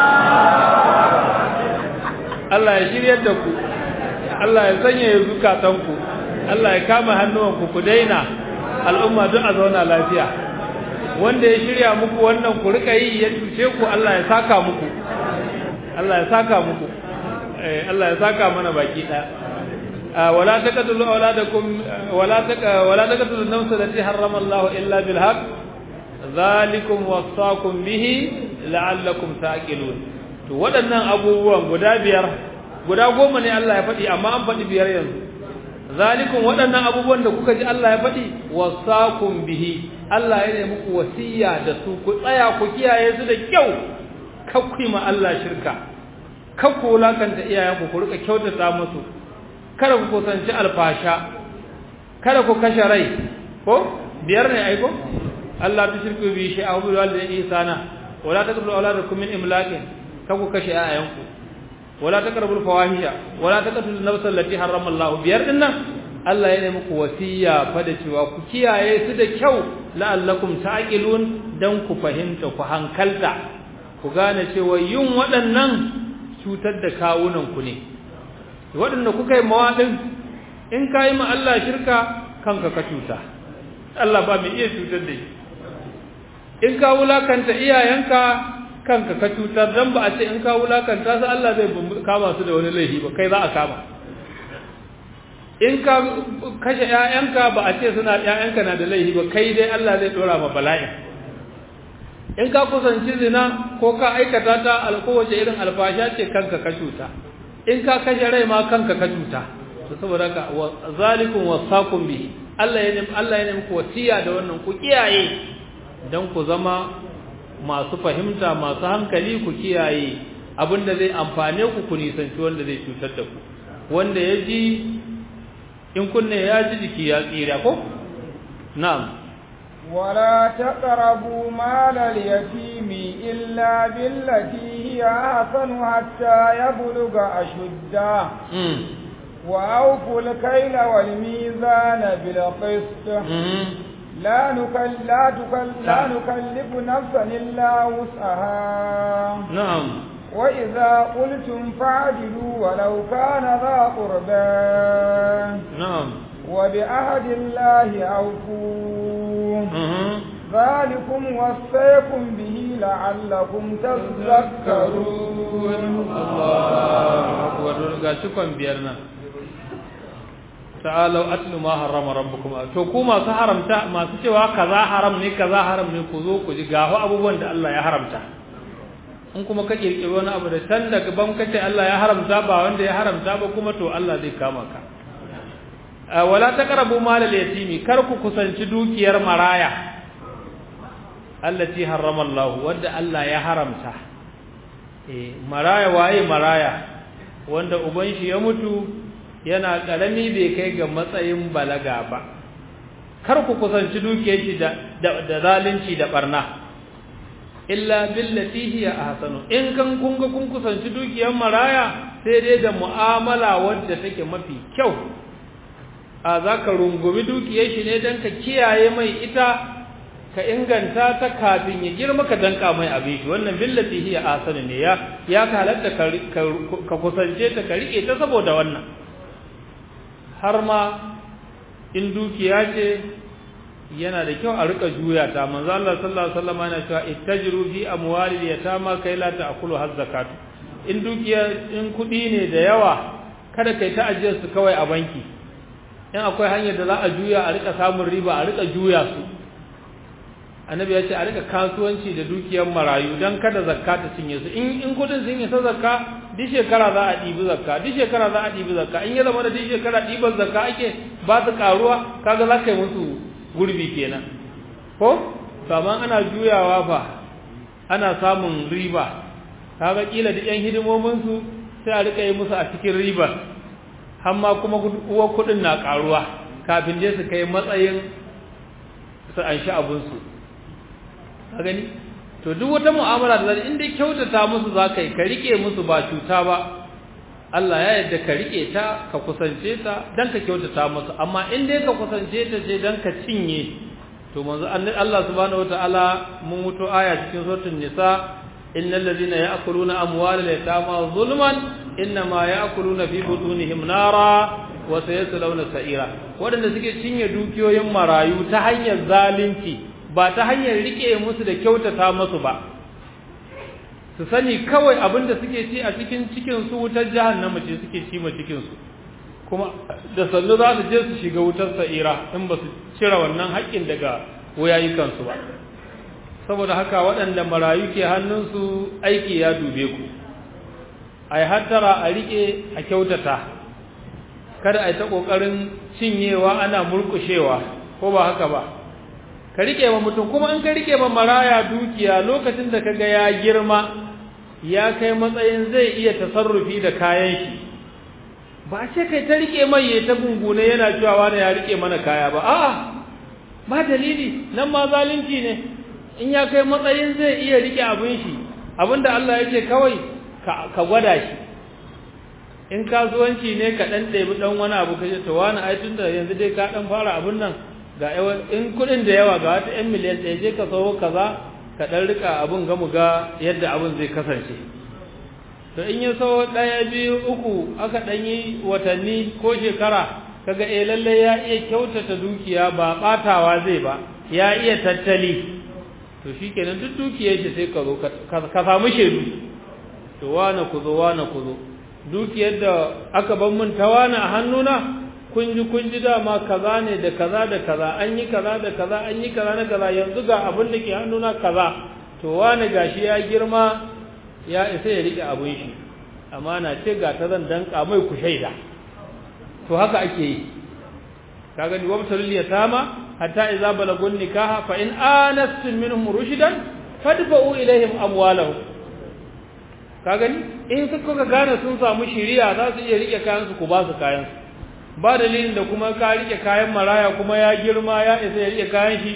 Allah ya shirye da ku Allah ya sanya ya zukatanku Allah ya kama hannuwanku ku daina al'umma duk a zauna lafiya wanda ya shirya muku wannan ku rika yi ya cuce ku Allah ya saka muku Allah ya saka muku Allah ya saka mana baki ɗaya ولا تقتلوا أولادكم ولا ولا تقتلوا النفس التي حرم الله إلا بالحق ذلكم وصاكم به لعلكم تعقلون to waɗannan abubuwan guda biyar guda goma ne Allah ya faɗi amma an faɗi biyar yanzu zalikum waɗannan abubuwan da kuka ji Allah ya faɗi wasakum bihi Allah ya ne muku wasiya da su ku tsaya ku kiyaye su da kyau kakku ma Allah shirka kakku wulakanta iyayenku ku rika kyautata musu kada ku kusanci alfasha kada ku kashe rai ko biyar ne aiko Allah ta shirku bi shi a hudu walidin isana wala taqrabu auladakum min imlakin kada ku kashe ayayanku wala taqrabu fawahisha wala taqtulu nafsa allati harrama Allah biyar din nan Allah ya nemi ku wasiya fa da cewa ku kiyaye su da kyau la'allakum ta'qilun dan ku fahimta ku hankalta ku gane cewa yin waɗannan cutar da kawunan ku ne waɗanda kuka yi mawaɗin in ka yi ma Allah shirka kanka ka cuta Allah ba mai iya cutar da shi in ka wulakanta iyayenka kanka ka cutar dan ba a ce in ka wulakanta su Allah zai kama su da wani laifi ba kai za a kama in ka kashe ƴaƴanka ba a ce suna ƴaƴanka na da laifi ba kai dai Allah zai dora ma bala'i in ka kusanci zina ko ka aikata ta alkowace irin alfasha ce kanka ka cuta in ka kashe rai ma kanka ka cuta to saboda haka zalikum wasaqum bihi Allah ya Allah ya nemi wasiya da wannan ku kiyaye dan ku zama masu fahimta masu hankali ku kiyaye abinda zai amfane ku ku nisanci wanda zai cutar da ku wanda ya ji in kunne ya ji jiki ya tsira ko na'am ولا تقربوا مال اليتيم إلا بالتي هي أحسن حتى يبلغ أشده وأوفوا الكيل والميزان بالقسط لا نكل لا تكل لا نكلف نفسا إلا وسعها نعم وإذا قلتم فاعدلوا ولو كان ذا قربى نعم وبعهد الله أوفوا ذلكم وصيكم به لعلكم تذكرون الله أكبر ga cikon biyar nan ta'alau atlu ma harrama rabbukum to ku masu haramta masu cewa kaza haram ne kaza haram ne ku zo ku ji gaho abubuwan da Allah ya haramta in kuma ka kirkiri wani abu da can daga ban kace Allah ya haramta ba wanda ya haramta ba kuma to Allah zai kama ka wala taqrabu mal al-yatimi kar ku kusanci dukiyar maraya allati harrama Allah wanda Allah ya haramta eh maraya waye maraya wanda uban shi ya mutu yana karami bai kai ga matsayin balaga ba kar ku kusanci dukiyar shi da da zalunci da barna illa billati hiya ahsanu in kan kun ga kun kusanci dukiyar maraya sai dai da mu'amala wadda take mafi kyau a za ka rungumi dukiyar shi ne don ka kiyaye mai ita ka inganta ta kafin ya girma ka danka mai abin shi wannan billati hiya asani ne ya ya ka halatta ka kusance ta ka rike ta saboda wannan har ma in dukiya ce yana da kyau a rika juya ta manzo Allah sallallahu alaihi wasallam yana cewa ittajiru fi amwali yatama kai la ta'kulu hazzakat in dukiya in kudi ne da yawa kada kai ta ajiyar su kawai a banki in akwai hanyar da za a juya a rika samun riba a rika juya su annabi ya ce a rika kasuwanci da dukiyar marayu don kada zakka ta cinye su in in kudin sun isa zakka duk shekara za a ɗibi zakka duk shekara za a ɗibi zakka in ya zama da duk shekara ɗiban zakka ake ba su karuwa kaga za ka yi musu gurbi kenan ko saman ana juyawa fa ana samun riba kaga kila da yan hidimomin su sai a rika yi musu a cikin riba har ma kuma uwar kuɗin na karuwa kafin je su kai matsayin su an sha abin su ka gani to duk wata mu'amala da zai inda kyautata musu zakai ka rike musu ba cuta ba Allah ya yarda ka rike ta ka kusance ta dan ka kyautata musu amma in dai ka kusance ta ce dan ka cinye to manzo Allah subhanahu wataala mun mutu aya cikin suratul nisa innal ladhina ya'kuluna amwalal yatama zulman inma ya'kuluna fi butunihim nara wa sayaslawna sa'ira wadanda suke cinye dukiyoyin marayu ta hanyar zalunci ba ta hanyar rike musu da kyautata musu ba su sani kawai abinda suke ci a cikin cikin su wutar jahannama ce suke ci ma cikin su kuma da sannu za su je su shiga wutar sa'ira in ba su cire wannan haƙƙin daga wayayikan su ba saboda haka waɗanda marayu ke hannunsu aiki ya dube ku ai hattara a rike a kyautata kada ai ta kokarin cinyewa ana murkushewa ko ba haka ba ka rike wa mutum kuma in ka rike ma maraya dukiya lokacin da kaga ya girma ya kai matsayin zai iya tasarrufi da kayan shi ba ce kai ta rike mai ya ta gungune yana cewa wani ya rike mana kaya ba a'a ba dalili nan ma zalunci ne in ya kai matsayin zai iya rike abin shi abinda Allah ya ce kawai ka gwada shi in kasuwanci ne ka dan ɗebi dan wani abu kace to wani ai tunda yanzu dai ka dan fara abin nan ga in kudin da yawa ga wata 'yan miliyan ɗaya je ka sayo kaza ka ɗan rika abin gamu ga yadda abin zai kasance to in ya sayo ɗaya biyu uku aka ɗan yi watanni ko shekara kaga eh lalle ya iya kyautata dukiya ba ɓatawa zai ba ya iya tattali to shikenan duk dukiyar shi sai ka zo ka samu shaidu to wane ku zo wane ku zo dukiyar da aka ban mun ta wane a hannuna kun ji kun ji dama kaza ne da kaza da kaza an yi kaza da kaza an yi kaza na kaza yanzu ga abin da ke hannuna kaza to wani gashi ya girma ya isa ya rike abin shi amma na ce ga ta zan danka mai ku shaida to haka ake yi ka gani wabtalul yatama hatta idza balagun nikaha fa in anastum minhum rushdan fadfa'u ilaihim amwalahum ka gani in kuka gane sun samu shiriya za su iya rike kayan su ku ba su kayan su ba dalilin da kuma ka rike kayan maraya kuma ya girma ya isa ya rike kayan shi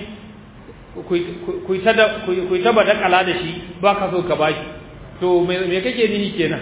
ku yi taba dakala da shi ba ka so ka bashi to me kake nihi kenan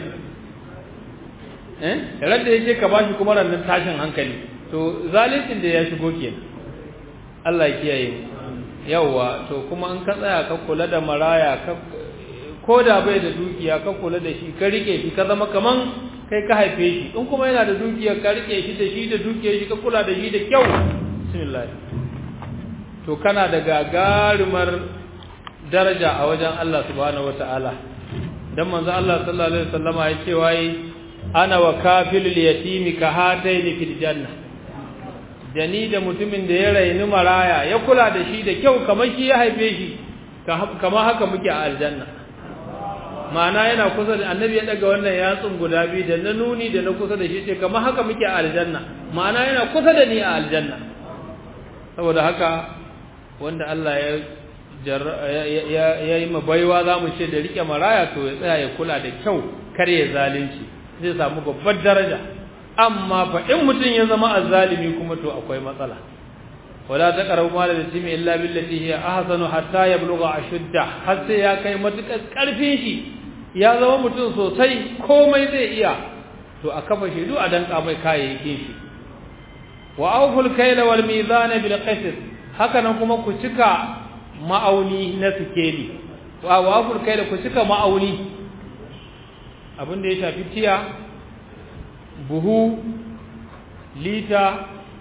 eh radda yake ka bashi kuma rannan tashin hankali to zalincin da ya shigo kenan Allah ya kiyaye yawa to kuma in ka tsaya ka kula da maraya ka ko da bai da dukiya ka kula da shi ka rike shi ka zama kaman kai ka haife shi in kuma yana da dukiyar ka rike shi da shi da dukiyar shi ka kula da shi da kyau bismillah to kana da gagarumar daraja a wajen Allah subhanahu wataala dan manzo Allah sallallahu alaihi wasallama ya ce wai ana wa kafilul yatimi ka hataini fil janna da ni da mutumin da ya raini maraya ya kula da shi da kyau kamar shi ya haife shi kamar haka muke a aljanna ma'ana yana kusa da annabi ya daga wannan yatsun guda biyu da na nuni da na kusa da shi ce kamar haka muke a aljanna ma'ana yana kusa da ni a aljanna saboda haka wanda Allah ya ya yi baiwa za mu ce da rike maraya to ya tsaya ya kula da kyau kar ya zalunci zai samu babbar daraja amma fa in mutum ya zama azzalimi kuma to akwai matsala wala taqrabu mal al-yatimi illa billati hiya ahsanu hatta yablugha ashudda har sai ya kai matukar karfin shi ya zama mutum sosai komai zai iya to a kafa shidu a danka mai kayayyakin shi wa awful kayla wal mizana bil qisd haka nan kuma ku cika ma'auni na sikeli wa awful kayla ku cika ma'auni abin da ya shafi tiya buhu lita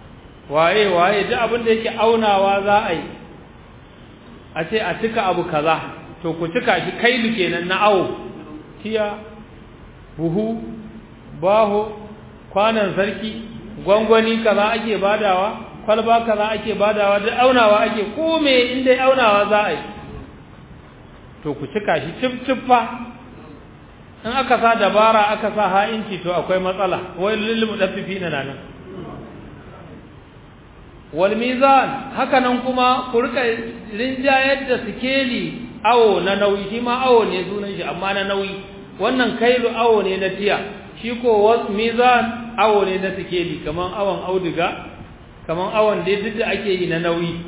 waye waye duk abin da yake aunawa za a yi a ce a cika abu kaza to ku cika shi kailu kenan na awo tiya buhu baho kwanan sarki gwangwani kaza ake badawa kwalba kaza ake badawa duk aunawa ake ko me inda aunawa za a yi to ku cika shi cif ciffa in aka sa dabara aka sa ha'inci to akwai matsala wai lil mudaffifina nan wal mizan haka nan kuma ku rika rinjayar da sikeli awo na nauyi shi ma awo ne sunan shi amma na nauyi wannan kailu awo ne na tiya shi ko was mizan awo ne na sikeli kaman awon auduga kaman awon da duk da ake yi na nauyi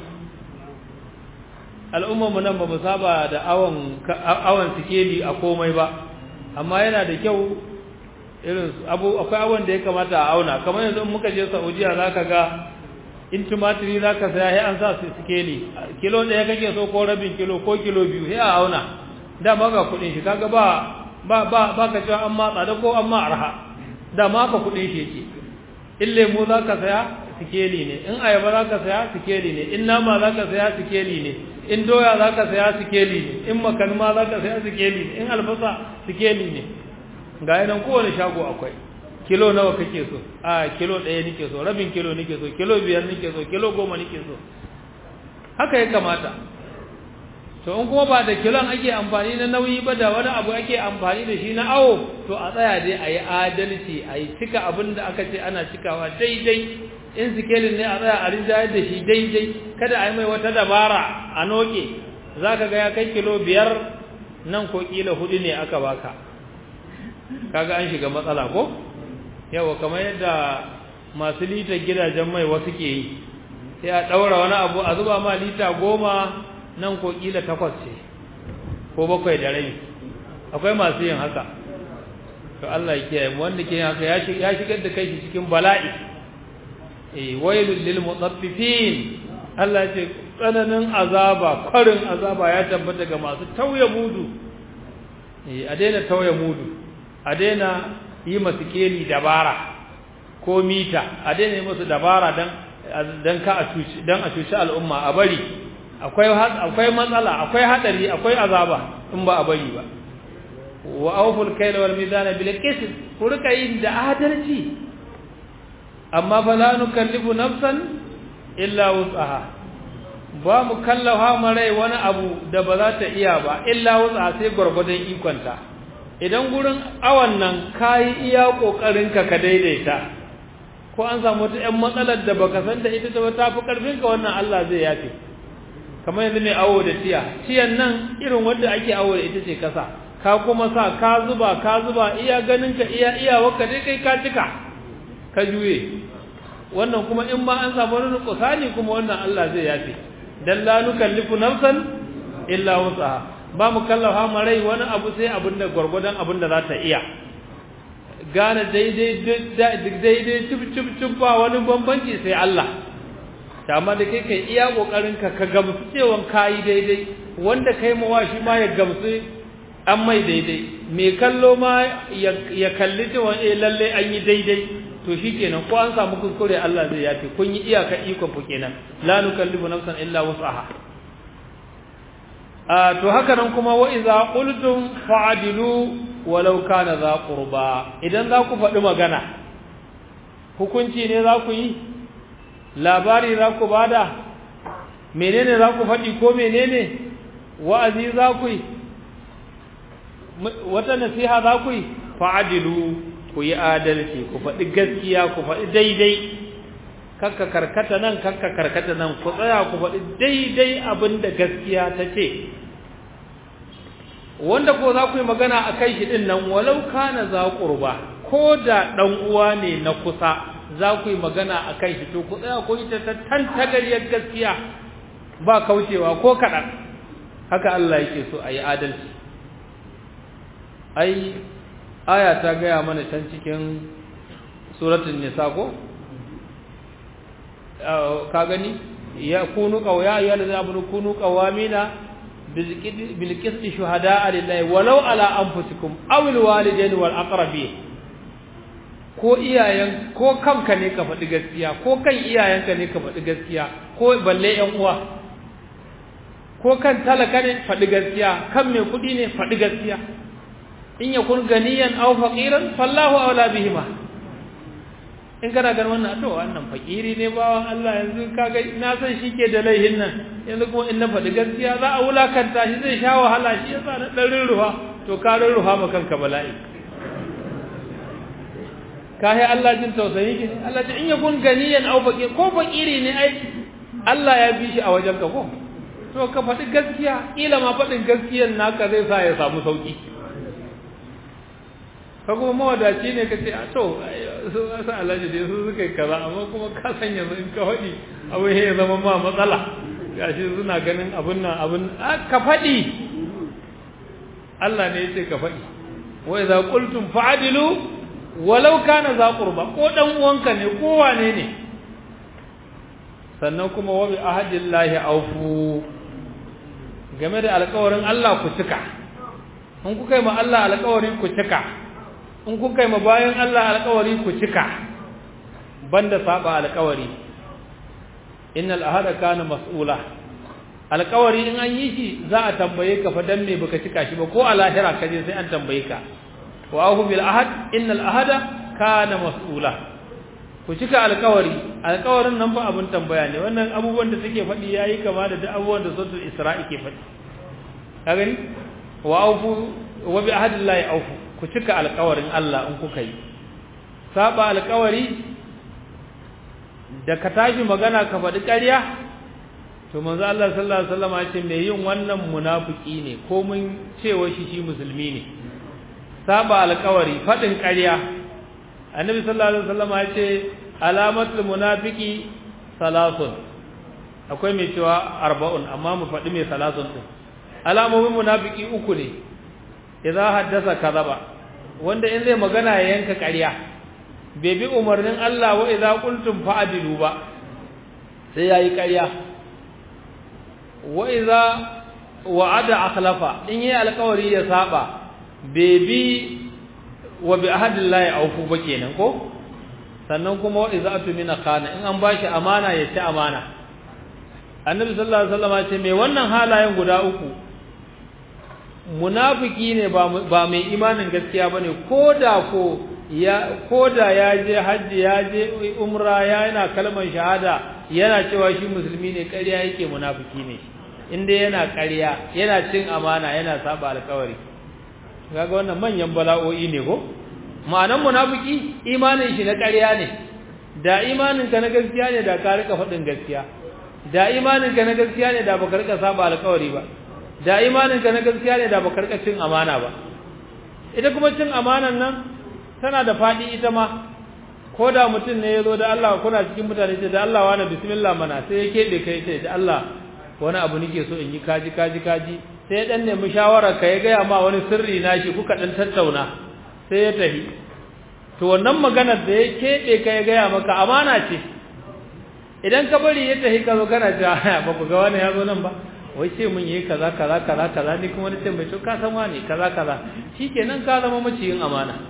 al'ummar mu nan ba mu saba da awon awon sikeli a komai ba amma yana da kyau irin abu akwai awon da ya kamata a auna kamar yanzu in muka je Saudiya zaka ga in tumatiri za ka saya sai an sa su sikeli kilo ɗaya kake so ko rabin kilo ko kilo biyu sai a auna dama ga kuɗin shi kaga ba ba ba ba ka cewa an matsa da ko an ma arha dama ka kuɗin shi yake in lemu za ka saya sikeli ne in ayaba za ka saya sikeli ne in nama za ka saya sikeli ne in doya za ka saya sikeli ne in makalma za ka saya sikeli ne in albasa sikeli ne ga yanan kowane shago akwai kilo nawa kake so a kilo ɗaya nake so rabin kilo nake so kilo biyar nake so kilo goma nake so haka ya kamata to in kuma ba da kilon ake amfani na nauyi ba da wani abu ake amfani da shi na awo to a tsaya dai a yi adalci a yi cika abin da aka ce ana cikawa daidai in sikelin ne a tsaya a rinjayar da shi daidai kada a yi mai wata dabara a noke za ka ga ya kai kilo biyar nan ko kila hudu ne aka baka kaga an shiga matsala ko yawa kamar yadda masu litar gidajen mai wasu ke yi sai a ɗaura wani abu a zuba ma lita goma nan ko ƙila takwas ce ko bakwai da rai akwai masu yin haka to Allah ya kiyaye wanda ke yin haka ya shigar da kai cikin bala'i eh wailul lil mutaffifin Allah ya ce tsananin azaba kwarin azaba ya tabbata ga masu tauye mudu eh a daina tauye mudu a daina yi masu keli dabara ko mita a daina yi masu dabara don ka a cuci don a cuci al'umma a bari akwai akwai matsala akwai hadari akwai azaba in ba a bari ba wa awful kayla wal mizana bil qist ku rika yin da adalci amma fa la nukallifu nafsan illa wus'aha ba mu kallafa marai wani abu da ba za ta iya ba illa wus'aha sai gurgurdan ikonta idan gurin awan nan kayi iya kokarinka ka daidaita ko an samu wata ƴan matsalar da baka san da ita ta ta fi karfin ka wannan Allah zai yafe kamar yanzu mai awo da tiya tiyan nan irin wanda ake awo da ita ce kasa ka kuma sa ka zuba ka zuba iya ganin ka iya iya wakka dai kai ka cika ka juye wannan kuma in ma an samu wani kusani kuma wannan Allah zai yafe dan la nukallifu nafsan illa wusaha ba mu kallafa ma rai wani abu sai abin da gwargwadon abin da za ta iya gane daidai daidai cip cip cip ba wani bambanci sai Allah amma da kai kai iya kokarin ka ka gamsu cewa kai daidai wanda kai mawa shi ma ya gamsu an mai daidai mai kallo ma ya kalli cewa eh lalle an yi daidai to shikenan ko an samu kuskure Allah zai yafe kun yi iyaka iko ku kenan la nukallifu nafsan illa wus'aha to haka nan kuma wa iza qultum fa'dilu walau kana za qurba idan za ku faɗi magana hukunci ne za ku yi labari za ku bada menene za ku faɗi ko menene wa'azi za ku yi wata nasiha za ku yi fa'dilu ku yi adalci ku faɗi gaskiya ku faɗi daidai kakka karkata nan kakka karkata nan ku tsaya ku faɗi daidai abin da gaskiya ta ce wanda ko za ku yi magana a kai shi ɗin nan walau kana za ƙurba ko da ɗan uwa ne na kusa za ku yi magana a kai shi to ku tsaya ku yi ta tantagariyar gaskiya ba kaucewa ko kaɗan haka Allah yake so a yi adalci ai aya ta gaya mana can cikin suratul nisa ko ka gani ya kunu qawya ya allazina amanu kunu qawamina bil qisti shuhada'a lillahi walau ala anfusikum aw al walidain wal aqrabin ko iyayen ko kanka ne ka faɗi gaskiya ko kan iyayenka ne ka faɗi gaskiya ko balle ƴan uwa ko kan talaka ne faɗi gaskiya kan mai kuɗi ne faɗi gaskiya in yakun ganiyan aw faqiran fallahu awla bihima in kana ganin wannan to wannan fakiri ne bawan Allah yanzu kaga na san shi ke da laihin nan yanzu kuma in na faɗi gaskiya za a wulakanta shi zai sha wahala shi yasa na ɗan ruha to ka ruha ma kanka bala'i ka yi Allah jin tausayi ki Allah ce in yakun ganiyan aw faqir ko fakiri ne ai Allah ya bi shi a wajen ka ko to ka faɗi gaskiya kila ma faɗin gaskiyan naka zai sa ya samu sauki ka kuma mawadaci ne ka ce a to su sa alhaji da su suka yi kaza amma kuma ka san yanzu in ka faɗi abu ya zama ma matsala gashi suna ganin abun nan abun ka faɗi Allah ne ya ce ka faɗi wa idza qultum fa'dilu walau kana za qurba ko dan uwanka ne ko wane ne sannan kuma wa bi ahadillahi awfu game da alƙawarin Allah ku cika in kuka yi ma Allah alƙawari ku cika in kuka yi ma bayan Allah alƙawari ku cika banda saba alƙawari innal ahada kana mas'ula alƙawari in an yi shi za a tambaye ka fa dan me baka cika shi ba ko a lahira ka je sai an tambaye ka wa ahu bil ahad innal ahada kana mas'ula ku cika alƙawari alƙawarin nan ba abun tambaya ne wannan abubuwan da take faɗi yayi kama da duk abubuwan da suratul isra'i ke faɗi ka gani wa aufu wa bi ahadillahi aufu ku cika alƙawarin Allah in kuka yi saba alƙawari da ka tashi magana ka faɗi ƙarya to manzo Allah sallallahu alaihi wasallam ya ce mai yin wannan munafiki ne ko mun cewa shi shi musulmi ne saba alƙawari faɗin ƙarya annabi sallallahu alaihi wasallam ya ce alamatul munafiki salasun akwai mai cewa arba'un amma mu faɗi mai salasun din alamomin munafiki uku ne idza haddasa kadaba wanda in zai magana ya yanka ƙarya bai bi umarnin Allah wa idza qultum fa'dilu ba sai yayi ƙarya wa idza wa'ada akhlafa in yi alƙawari ya saba bai bi wa bi ahadillahi aufu ba kenan ko sannan kuma wa idza atumina khana in an bashi amana ya ci amana annabi sallallahu alaihi wasallam ya ce me wannan halayen guda uku munafiki ne ba mai imanin gaskiya bane koda ko ya koda ya je haji ya je umra ya yana kalmar shahada yana cewa shi musulmi ne ƙarya yake munafiki ne inda yana ƙarya yana cin amana yana saba alƙawari kaga wannan manyan bala'o'i ne ko ma'anan munafiki imanin shi na ƙarya ne da imanin ka na gaskiya ne da ka rika faɗin gaskiya da imanin ka na gaskiya ne da baka rika saba alƙawari ba da imanin ka na gaskiya ne da baka rika cin amana ba ita kuma cin amanan nan tana da faɗi ita ma ko da mutum ne ya zo da Allah kuna cikin mutane ce da Allah wani bismillah mana sai ya keɓe kai ce da Allah wani abu nake so in yi kaji kaji kaji sai ya dan nemi shawara ka ya gaya ma wani sirri na shi kuka dan tattauna sai ya tafi to wannan maganar da ya keɓe ka ya gaya maka amana ce idan ka bari ya tafi ka zo kana ja ba ku ga wani ya zo nan ba wai ce mun yi kaza kaza kaza kaza ni kuma nace mai to ka san wani kaza kaza shikenan ka zama maciyin amana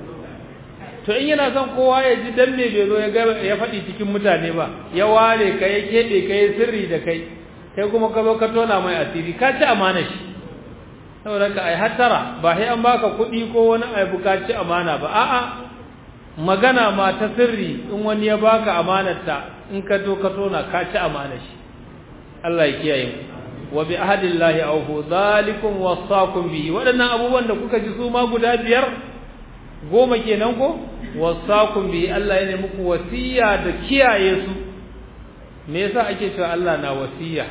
to in yana son kowa ya ji dan me bai zo ya ga ya faɗi cikin mutane ba ya ware ka ya keɓe ka ya sirri da kai kai kuma ka zo ka tona mai asiri ka ci amana shi saboda ka ai hattara ba sai an baka kuɗi ko wani abu ka ci amana ba a'a magana ma ta sirri in wani ya baka amanarta in ka to ka tona ka ci amana shi Allah ya kiyaye mu wa bi ahadillahi awfu zalikum wasaqum bihi wadannan abubuwan da kuka ji su ma guda biyar goma kenan ko wasaqum bihi Allah ya ne muku wasiya da kiyaye su me yasa ake cewa Allah na wasiya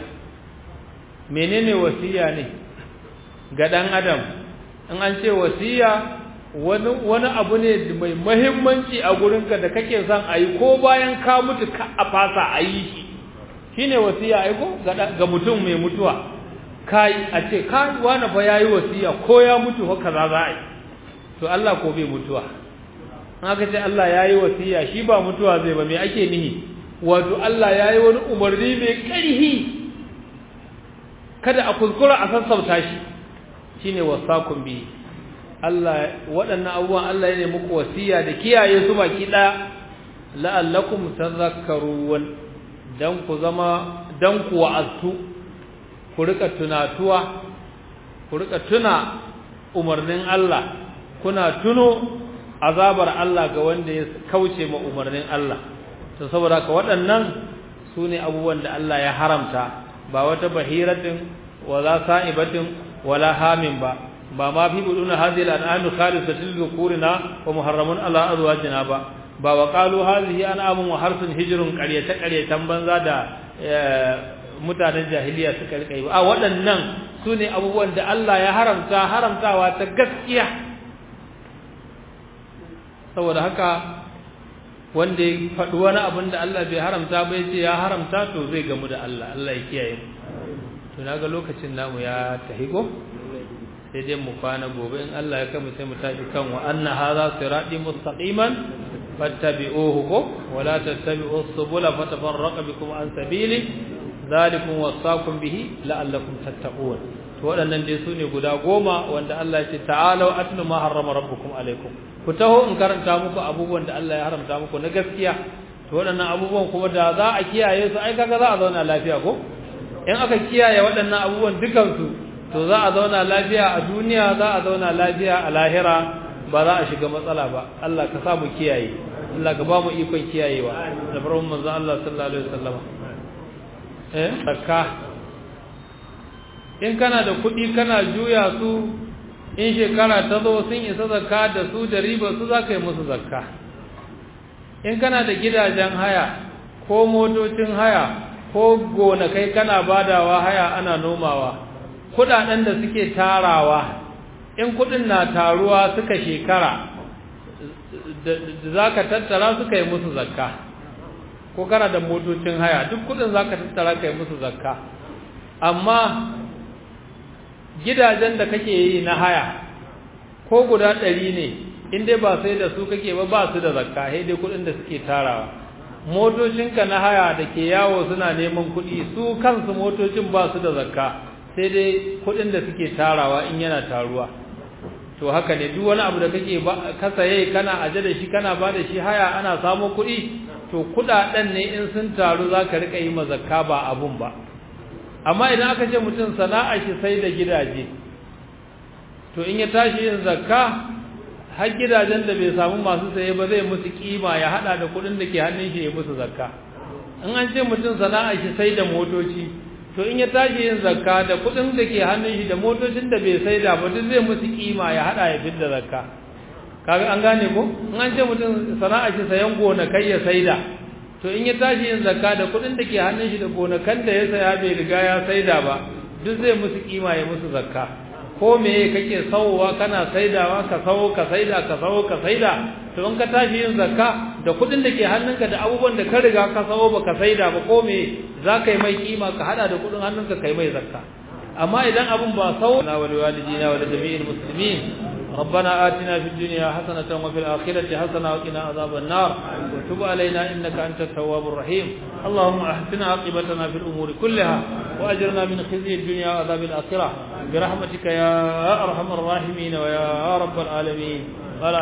menene wasiya ne ga dan adam in an ce wasiya wani wani abu ne mai muhimmanci a gurinka da kake son ayi ko bayan ka mutu ka a fasa ayi shi shine wasiya ai ko ga mutum mai mutuwa kai a ce kai wani fa yayi wasiya ko ya mutu fa kaza za a yi to Allah ko bai mutuwa aka ce Allah yayi wasiya shi ba mutuwa zai ba me ake nihi wato Allah yayi wani umarni mai ƙarfi kada a kuskura a sassauta shi shine wasakum bi Allah waɗannan abubuwan Allah ya ne muku wasiya da kiyaye su baki ɗaya la'allakum tadhakkarun dan ku zama dan ku wa'azu ku rika tunatuwa ku rika tuna umarnin Allah kuna tuno azabar Allah ga wanda ya kauce ma umarnin Allah to saboda ka waɗannan su ne abubuwan da Allah ya haramta ba wata bahiratin wala sa'ibatin wala hamin ba ba ma fi buduna hadhihi al-an'am khalisatul dhukurina wa muharramun ala azwajina ba ba wa qalu hadhihi an'amun wa harsun hijrun qaryata qaryatan banza da mutanen jahiliya suka rika yi a waɗannan su ne abubuwan da Allah ya haramta haramtawa ta gaskiya saboda haka wanda ya faɗi wani abin da Allah bai haramta ba ya ce ya haramta to zai gamu da Allah Allah ya kiyaye mu to naga lokacin namu ya tahigo sai dai mu kwana gobe in Allah ya kama sai mu tafi kan wa anna hadha sirati mustaqiman fattabi'uhu ko wala tattabi'us subula fatafarraqa bikum an sabili zalikum wasaqum bihi la'allakum tattaqun to waɗannan dai sune guda goma wanda Allah ya ce ta'alu atlu ma harrama rabbukum alaikum ku taho in karanta muku abubuwan da Allah ya haramta muku na gaskiya to waɗannan abubuwan kuma da za a kiyaye su ai kaga za a zauna lafiya ko in aka kiyaye waɗannan abubuwan dukan su to za a zauna lafiya a duniya za a zauna lafiya a lahira ba za a shiga matsala ba Allah ka sa mu kiyaye Allah ka ba mu ikon kiyayewa da farkon manzon Allah sallallahu alaihi wasallam eh zakka in kana da kuɗi kana juya su in shekara ta zo sun isa zakka da su da riba su za ka yi musu zakka in kana da gidajen haya ko motocin haya ko gonakai kana badawa haya ana nomawa kudaden da suke tarawa in kudin na taruwa suka shekara da za ka tattara suka yi musu zakka ko kana da motocin haya duk kudin za ka tattara ka yi musu zakka amma gidajen da kake yi na haya ko guda ɗari ne in dai ba sai da su kake ba ba su da zakka sai dai kuɗin da suke tarawa motocinka na haya da ke yawo suna neman kuɗi su kansu motocin ba su da zakka sai dai kuɗin da suke tarawa in yana taruwa to haka ne duk wani abu da kake ka saye kana aje da shi kana ba da shi haya ana samo kuɗi to kuɗaɗen ne in sun taru za ka riƙa yi ma zakka ba abun ba amma idan aka ce mutum sana'a shi sai da gidaje to in ya tashi yin zakka har gidajen da bai samu masu saye ba zai musu kima ya hada da kudin da ke hannun shi ya musu zakka in an ce mutum sana'a shi sai da motoci to in ya tashi yin zakka da kudin da ke hannun shi da motocin da bai sai da ba duk zai musu kima ya hada ya fidda zakka kaga an gane ko in an ce mutum sana'a shi sayan gonakai ya saida to in ya tashi yin zakka da kudin da ke hannun shi da gonakan da ya saya bai riga ya saida ba duk zai musu kima ya musu zakka ko meye kake sawowa kana saidawa ka sawo ka saida ka sawo ka saida to in ka tashi yin zakka da kudin da ke hannunka da abubuwan da ka riga ka sawo baka saida ba ko me za ka yi mai kima ka hada da kudin hannunka kai mai zakka amma idan abun ba sawo na wal walidina wal jami'il muslimin ربنا آتنا في الدنيا حسنة وفي الآخرة حسنة وقنا عذاب النار وتب علينا إنك أنت التواب الرحيم اللهم أحسن عاقبتنا في الأمور كلها وأجرنا من خزي الدنيا وعذاب الآخرة برحمتك يا أرحم الراحمين ويا رب العالمين